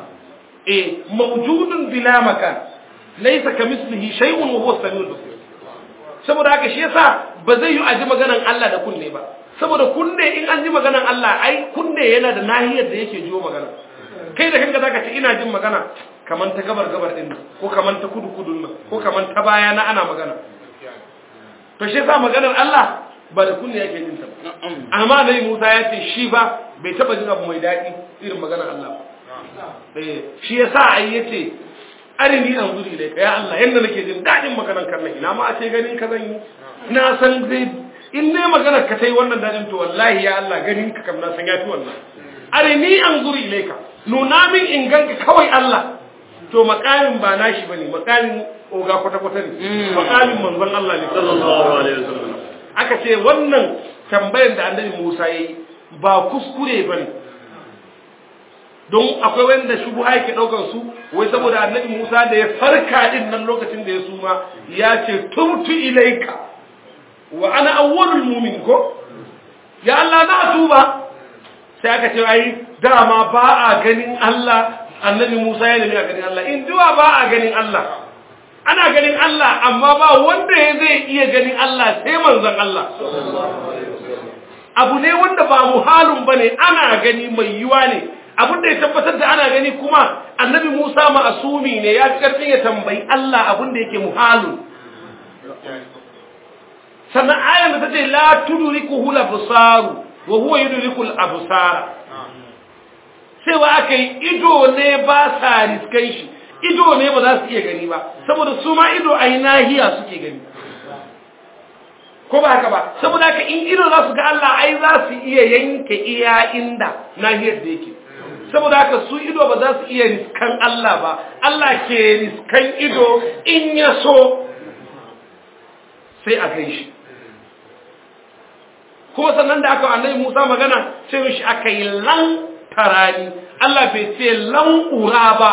eh mawjudun bila makan laysa kamislihi shay'un wa huwa samiul basir saboda haka shi yasa ba zai yi aji maganan Allah da kunne ba saboda kunne in an ji maganan Allah ai kunne yana da nahiyar da yake jiwo magana kai da kanka zaka ce ina jin magana kaman ta gabar gabar din ko kaman ta kudu kudun nan ko kaman ta baya na ana magana to shi yasa maganar Allah ba da kunne yake jin ta ba amma dai Musa ya ce shi ba bai taba jin abu mai daɗi irin maganar Allah ba eh shi yasa ai yace arini an zuri dai ya Allah yanda nake jin daɗin maganar kan nan ina ma a ce ganin ka zan yi na san zai in ne maganar ka tai wannan daɗin to wallahi ya Allah ganin ka kam na san yafi wannan arini an zuri ilaika nuna min in ganka kawai Allah to makamin ba nashi bane makamin oga kwata kwata ne makamin manzon Allah ne sallallahu alaihi wasallam aka ce wannan tambayar da annabi Musa yayi ba kuskure bane don akwai wanda shubuha yake daukar su wai saboda annabi Musa da ya farka din nan lokacin da ya suma ya ce tubtu ilaika wa ana awwalul mu'min ko ya Allah na tuba sai aka ce ai dama ba a ganin Allah annabi Musa ya nemi a ganin Allah in duwa ba a ganin Allah ana ganin Allah amma ba wanda ya zai iya ganin Allah sai manzon Allah abu ne wanda ba muhalun bane ana gani mai yiwa ne abin da ya tabbatar da ana gani kuma annabi Musa ma'asumi ne ya fi karfin ya tambayi Allah abin da yake muhalun sannan ayan da ta ce la tudrikuhu al-absaru wa huwa yudriku al-absara cewa aka yi ido ne ba sa riskan shi ido ne ba za su iya gani ba saboda su ma ido a yi nahiya suke gani ko ba haka ba saboda haka in ido za su ga Allah ai za su iya yanke iya inda nahiyar da yake saboda haka su ido ba za su iya riskan Allah ba Allah ke riskan ido in ya so sai a kai shi kuma sannan da aka annabi Musa magana sai mishi aka yi lan tarani Allah bai ce lan ura ba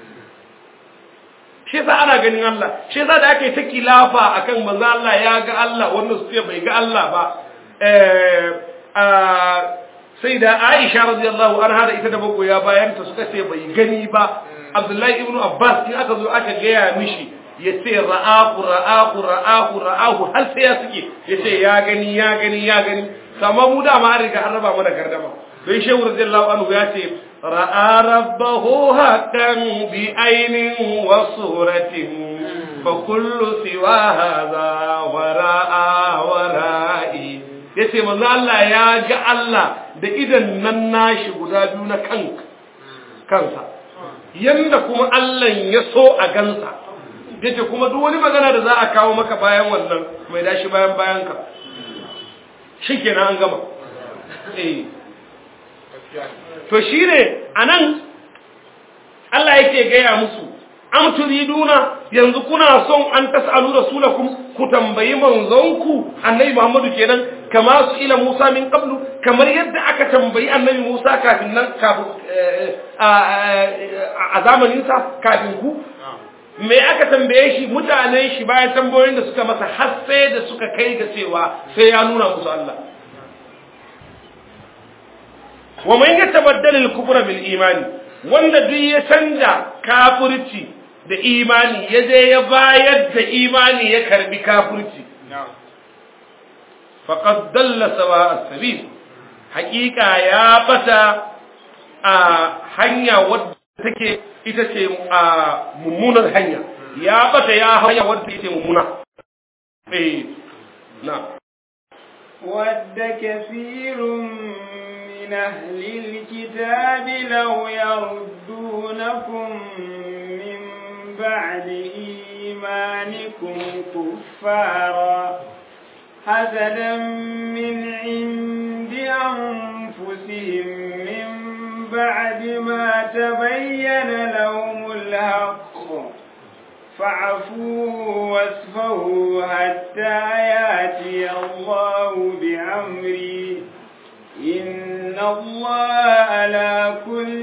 shi yasa ana ganin Allah shi yasa da aka yi ta kilafa akan manzo Allah ya ga Allah wannan su ce bai ga Allah ba eh sai da Aisha radiyallahu anha da ita da magoya bayan ta suka ce bai gani ba Abdullahi ibn Abbas in aka zo aka gaya mishi ya ce ra'ahu ra'ahu ra'ahu ra'ahu har sai ya suke ya ce ya gani ya gani ya gani amma mu da ma an riga an raba mana gardama don shehu radiyallahu anhu ya ce ra'a rabbahu haqqan bi ainin wa suratin fa kullu siwa hadha wa ra'a wa ra'i yace manzo Allah ya ga Allah da idan nan nashi guda biyu na kanka kansa yanda kuma Allah ya so a gansa yace kuma duk wani magana da za a kawo maka bayan wannan mai dashi bayan bayan ka shikenan an gama eh to shine anan Allah yake gaya musu am turiduna yanzu kuna son an tasalu rasulakum ku tambayi manzonku annabi Muhammadu kenan kama su ila Musa min qablu kamar yadda aka tambayi annabi Musa kafin nan kafin a zamanin sa kafin ku me aka tambaye shi mutanen shi bayan tambayoyin da suka masa har sai da suka kai ga cewa sai ya nuna musu Allah wa man yatabaddal al-kufra bil imani wanda duk ya canja kafirci da imani ya je ya bayar da imani ya karbi kafirci faqad dalla sawa as-sabil haqiqa ya bata a hanya wadda take ita ce a mummunar hanya ya bata ya hanya wadda take mummuna eh na ود كثير من أهل الكتاب لو يردونكم من بعد إيمانكم كفارا حسدا من عند أنفسهم من بعد ما تبين لهم الحق فاعفوا واصفهوا حتى ياتي الله بأمره إن الله على كل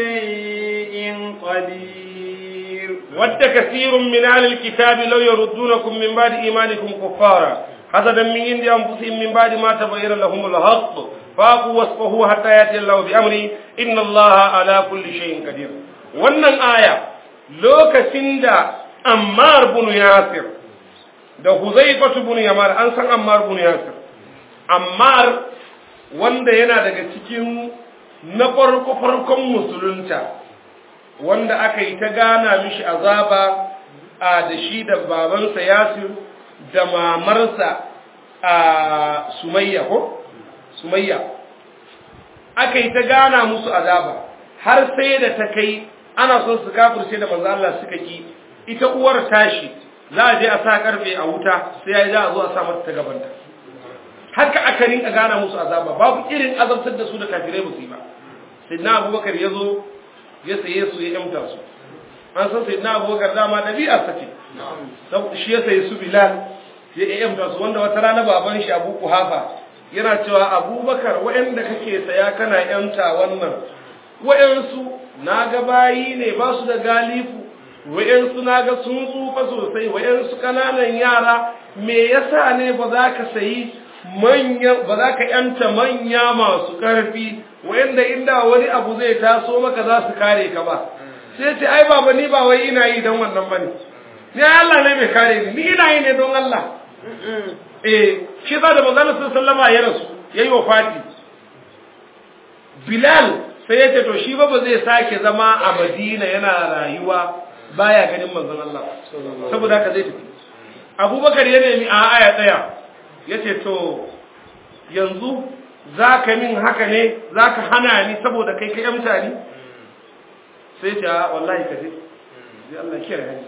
شيء قدير ود كثير من أهل الكتاب لو يردونكم من بعد إيمانكم كفارا حسدا من عند أنفسهم من بعد ما تبين لهم الحق فاقوا واصفهوا حتى يأتي الله بأمره إن الله على كل شيء قدير wannan aya lokacin da Ammar bin Yasir da Huzaifatu bin Yamar an san Ammar bin Yasir Ammar wanda yana daga cikin na farko farkon musulunta wanda aka yi ta gana mishi azaba a da shi da babansa Yasir da mamarsa a Sumayya ko Sumayya aka yi ta gana musu azaba har sai da ta kai ana son su kafirce da manzo Allah suka ki ita uwar tashi za a je a sa karfe a wuta sai ya za a zo a sa mata ta gabanta haka aka rinka gana musu azaba babu irin azabtar da su da kafirai ba su yi ba sayyidina abubakar ya zo ya saye su ya yamta su an san sayyidina abubakar dama ɗabi'a sa ce shi ya saye su bilal ya yamta su wanda wata rana baban shi abu kuhafa yana cewa abubakar waɗanda kake saya kana yamta wannan waɗansu na ga bayi ne ba su da galifu waɗansu na ga sun tsufa sosai waɗansu ƙananan yara me yasa ne ba za ka sayi manya ba za ka yanta manya masu ƙarfi wanda inda wani abu zai taso maka za su kare ka ba sai ce ai baba ni ba wai ina yi don wannan bane ni Allah ne mai kare ni ni ina yi ne don Allah eh shi da manzon sallama ya rasu yayi wafati Bilal sai ya ce to shi ba ba zai sake zama a Madina yana rayuwa baya ganin manzon Allah saboda haka zai tafi Abubakar ya nemi a aya tsaya ya ce to yanzu za ka min haka ne za ka hana ni saboda kai ka yamta ni sai ce wallahi ka je zai Allah kiyar hanyar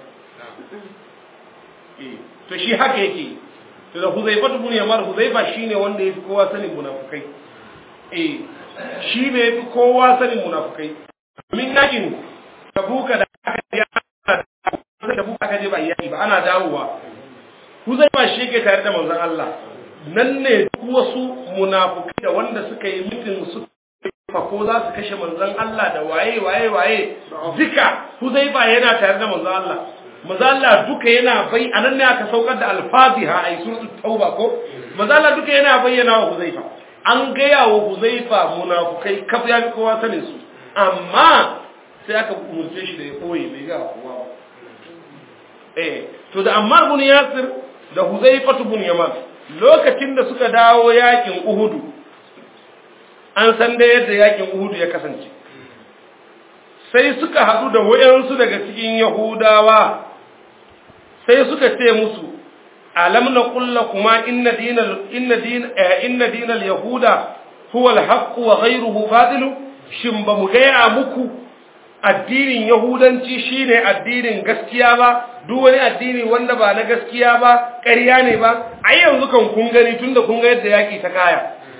to shi haka yake to da huzaifa tubun yamar huzaifa shi ne wanda ya fi kowa sanin munafukai eh shi ne ya fi kowa sanin munafukai min yakin tabuka da aka je tabuka aka je ba yaki ba ana dawowa huzaifa shi yake tare da manzon Allah nan ne duk wasu munafukai da wanda suka yi mitin su ko za su kashe manzon Allah da waye waye waye duka huzaifa yana tare da manzon Allah manzon Allah duka yana bai anan ne aka saukar da al-Fatiha ai suratul tauba ko manzon Allah duka yana bayyana wa huzaifa an gaya wa huzaifa munafukai kaf ya fi kowa sanin su amma sai aka umurce shi da ya koyi bai ga kowa ba eh to da Ammar bin Yasir da Huzaifa bin Yaman lokacin da suka dawo yakin Uhudu an san da yadda yakin uhudu ya kasance sai suka haɗu da wayansu daga cikin yahudawa sai suka ce musu alam na kulla kuma inna dinal inna din inna dinal yahuda huwa al-haqq wa ghayruhu batil shin ba mu gaya muku addinin yahudanci shine addinin gaskiya ba duk wani addini wanda ba na gaskiya ba ƙarya ne ba ai yanzu kan kun gani tunda kun ga yadda yaki ta kaya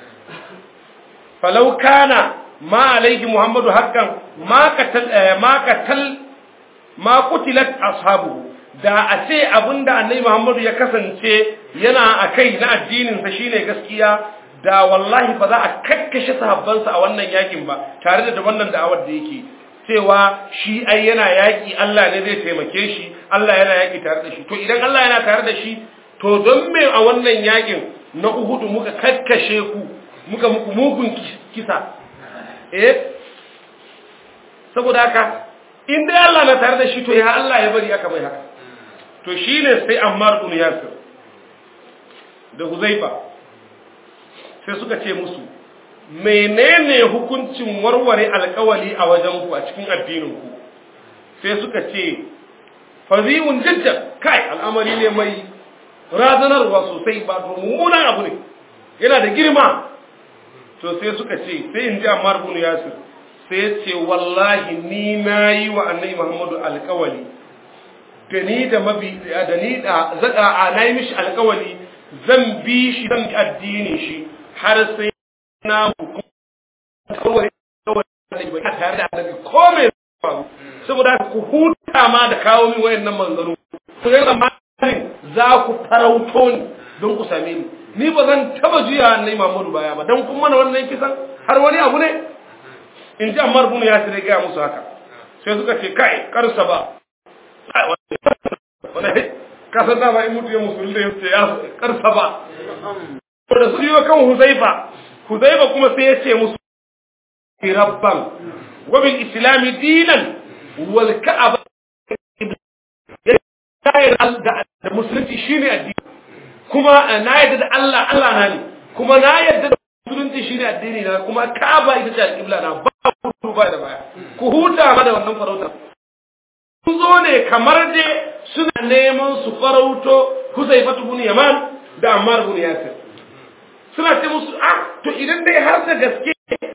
falau kana ma alaihi muhammadu haqqan ma katal ma katal ma qutilat ashabuhu da a ce abinda annabi muhammadu ya kasance yana akai na addinin sa shine gaskiya da wallahi ba za a kakkashe sahabbansa a wannan yakin ba tare da wannan da'awar da yake cewa shi ai yana yaki Allah ne zai taimake shi Allah yana yaki tare da shi to idan Allah yana tare da shi to don me a wannan yakin na Uhudu muka kakkashe ku muka muku mugun kisa eh saboda haka in dai Allah na tare da shi to ya Allah ya bari aka bai haka to shine sai Ammar ibn Yasir da Huzaifa sai suka ce musu menene hukuncin warware alkawali a wajen ku a cikin addinin ku sai suka ce fazi'un jiddan kai al'amari ne mai razanarwa sosai ba mummunan abu ne yana da girma to sai suka ce sai in ji Ammar ibn Yasir sai ya ce wallahi ni nayi wa annabi Muhammadu alkawali da ni da mabi da ni da zaka a nayi mishi alkawali zan bi shi zan addini shi har sai na kawai kawai ba tare da annabi ko mai faru saboda ku huta ma da kawo min wayannan manzaro ku ga tsammanin za ku farauto ni don ku same ni ni ba zan taba juya annabi Muhammadu baya ba dan kun mana wannan kisan har wani abu ne in ji Ammar bin Yasir ya ga musu haka sai suka ce kai karsa ba ka san dama in mutu ya musulunta ya ce ya karsa ba da su yi kan Huzaifa Huzaifa kuma sai ya ce musu rabban wa bil islami dinan wal ka'aba da musulunci shine addini kuma na yadda da Allah Allah na ne kuma na yadda da musulunci shine addini na kuma ka'aba ita ce alƙibla na ba ku ba da baya ku huta ma da wannan farautar sun zo ne kamar dai suna neman su farauto Huzaifatu bin Yaman da Ammar bin Yasir suna ce musu ah to idan dai har da gaske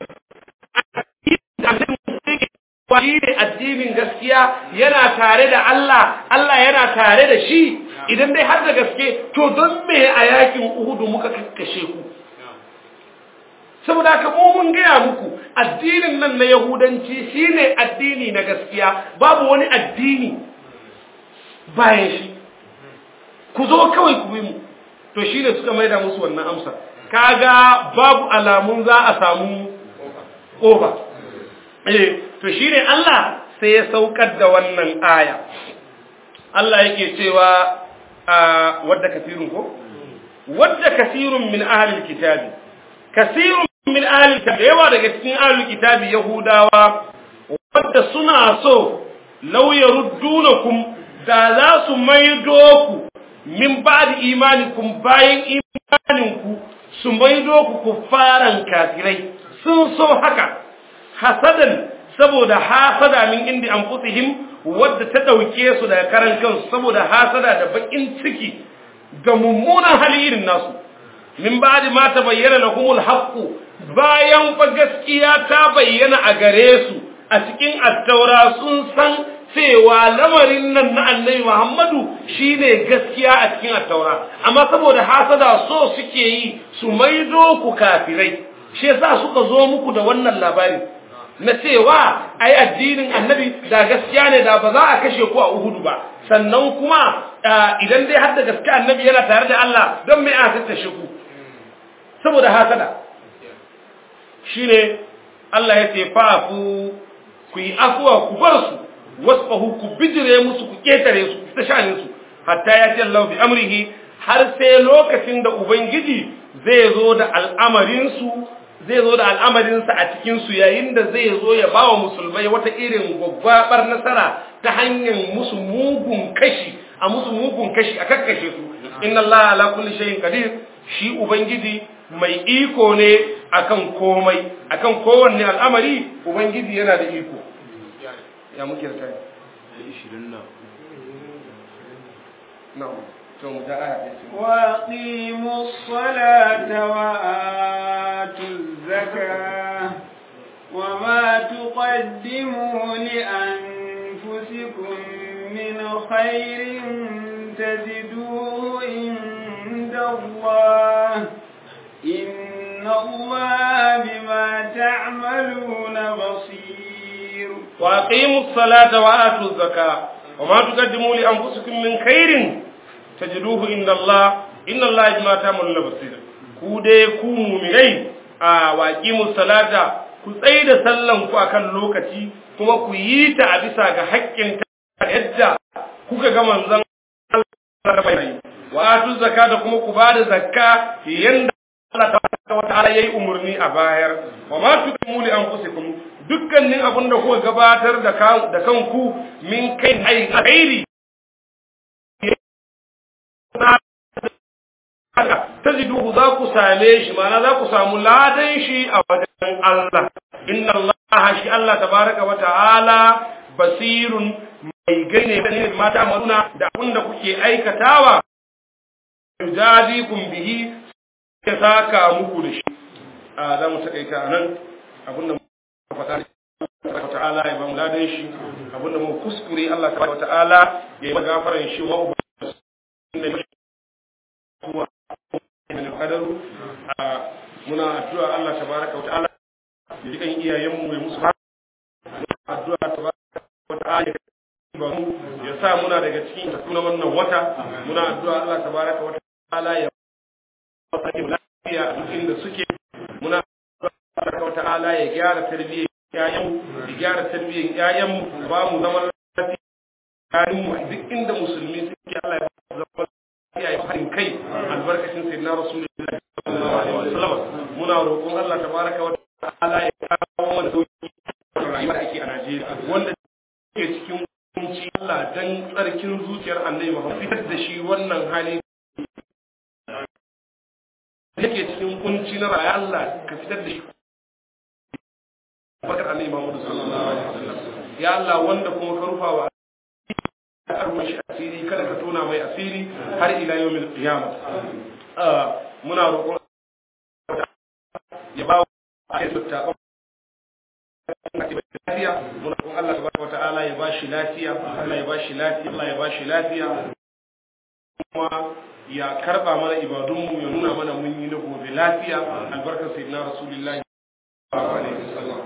shi ne addinin gaskiya yana tare da Allah Allah yana tare da shi idan dai har da gaske to don me a yakin Uhudu muka kakkashe ku saboda haka mu mun gaya muku addinin nan na Yahudanci shine addini na gaskiya babu wani addini bayan shi ku zo kawai ku bi mu to shine suka maida musu wannan amsa kaga babu alamun za a samu ƙofa eh to shine Allah sai ya saukar da wannan aya Allah yake cewa wadda kasirun ko wadda kasirun min ahlil kitabi kasirun min ahlil kitabi yawa daga cikin ahlil kitabi yahudawa wadda suna so law yaruddunakum da za su maido ku min ba'di imanikum bayan imaninku su maido ku kuffaran kafirai sun so haka hasadan saboda hasada min indi anfusihim wadda ta dauke su daga karan kansu saboda hasada da bakin ciki ga mummunan hali irin nasu min ba'di ma tabayyana lahumul haqq bayan fa gaskiya ta bayyana a gare su a cikin attaura sun san cewa lamarin nan na annabi Muhammadu shine gaskiya a cikin attaura amma saboda hasada so suke yi su maido ku kafirai shi yasa suka zo muku da wannan labari na cewa ai addinin annabi da gaskiya ne da ba za a kashe ku a Uhudu ba sannan kuma idan dai har da gaskiya annabi yana tare da Allah don me aka tattashe ku saboda hasada shine Allah ya ce fa'fu ku yi afuwa ku bar su wasfahu ku bijire musu ku ketare su ta shanin su hatta ya ce Allah bi amrihi har sai lokacin da ubangiji zai zo da al'amarin su zai zo da al'amarinsa a cikinsu yayin da zai zo ya ba wa musulmai wata irin gwaggwabar nasara ta hanyar musu mugun kashi a musu mugun kashi a kakkashe su inna Allah ala kulli shay'in qadir shi ubangiji mai iko ne akan komai akan kowanne al'amari ubangiji yana da iko ya muke da kai 20 na na'am to mu ta aya ɗaya ce وأقيموا الصلاة وآتوا الزكاة وما تقدموا لأنفسكم من خير تجدوه عند الله إن الله بما تعملون بصير وأقيموا الصلاة وآتوا الزكاة وما تقدموا لأنفسكم من خير تجدوه عند الله إن الله بما تعملون بصير ku dai ku muminai a waqimus salata ku tsaye da sallan ku akan lokaci kuma ku yi ta a bisa ga haƙƙin ta yadda kuka ga manzon Allah bai wa atu zakata kuma ku bada zakka yanda Allah tabaraka wa ta'ala yayi umurni a bayar wa ma tuqimu li anfusikum dukkanin abin da kuka gabatar da da kanku min kai ai khairi tajiduhu za ku same shi ma'ana za ku samu ladan shi a wajen Allah inna Allah shi Allah tabaraka wa ta'ala basirun mai gane da mata maruna da abin da kuke aikatawa yujadikum bihi ya saka muku da shi a za mu takaita nan abinda muka faɗa Allah ta'ala ya ba mu ladan shi abinda mu kuskure Allah ta'ala ya yi magafaran shi wa ubangiji kuwa min qadaru muna addu'a Allah tabaraka wa ta'ala ya ji kan iyayen mu mai musu addu'a tabaraka wa ta'ala ya ba mu ya sa muna daga cikin sunan wannan wata muna addu'a Allah tabaraka wa ta'ala ya lafiya a duk inda suke muna addu'a wa ta'ala ya gyara tarbiyyar ƴaƴan ya gyara tarbiyyar ƴaƴan ba mu zaman lafiya mu duk inda musulmi suke Allah ya ba mu zaman lafiya ya haɗin kai albarkacin sayyidina rasulullahi sallallahu alaihi wasallam muna roƙon Allah tabaraka wa ta'ala ya kawo mana sauki rayuwar ake a Najeriya wanda ke cikin kunci Allah dan tsarkin zuciyar Annabi Muhammad fitar da shi wannan hali yake cikin kunci na rayuwa Allah ka fitar da shi bakar Annabi Muhammad sallallahu alaihi wasallam ya Allah wanda kuma ka rufa wa arwa shi asiri kada ka tona mai asiri har ila yawmil qiyamah muna roƙon ya ba a yi ta lafiya muna roƙon Allah tabaraka wata'ala ya bashi lafiya Allah ya bashi lafiya Allah ya bashi lafiya kuma ya karba mana ibadunmu ya nuna mana mun yi na gobe lafiya albarkar sayyidina rasulullahi sallallahu alaihi wasallam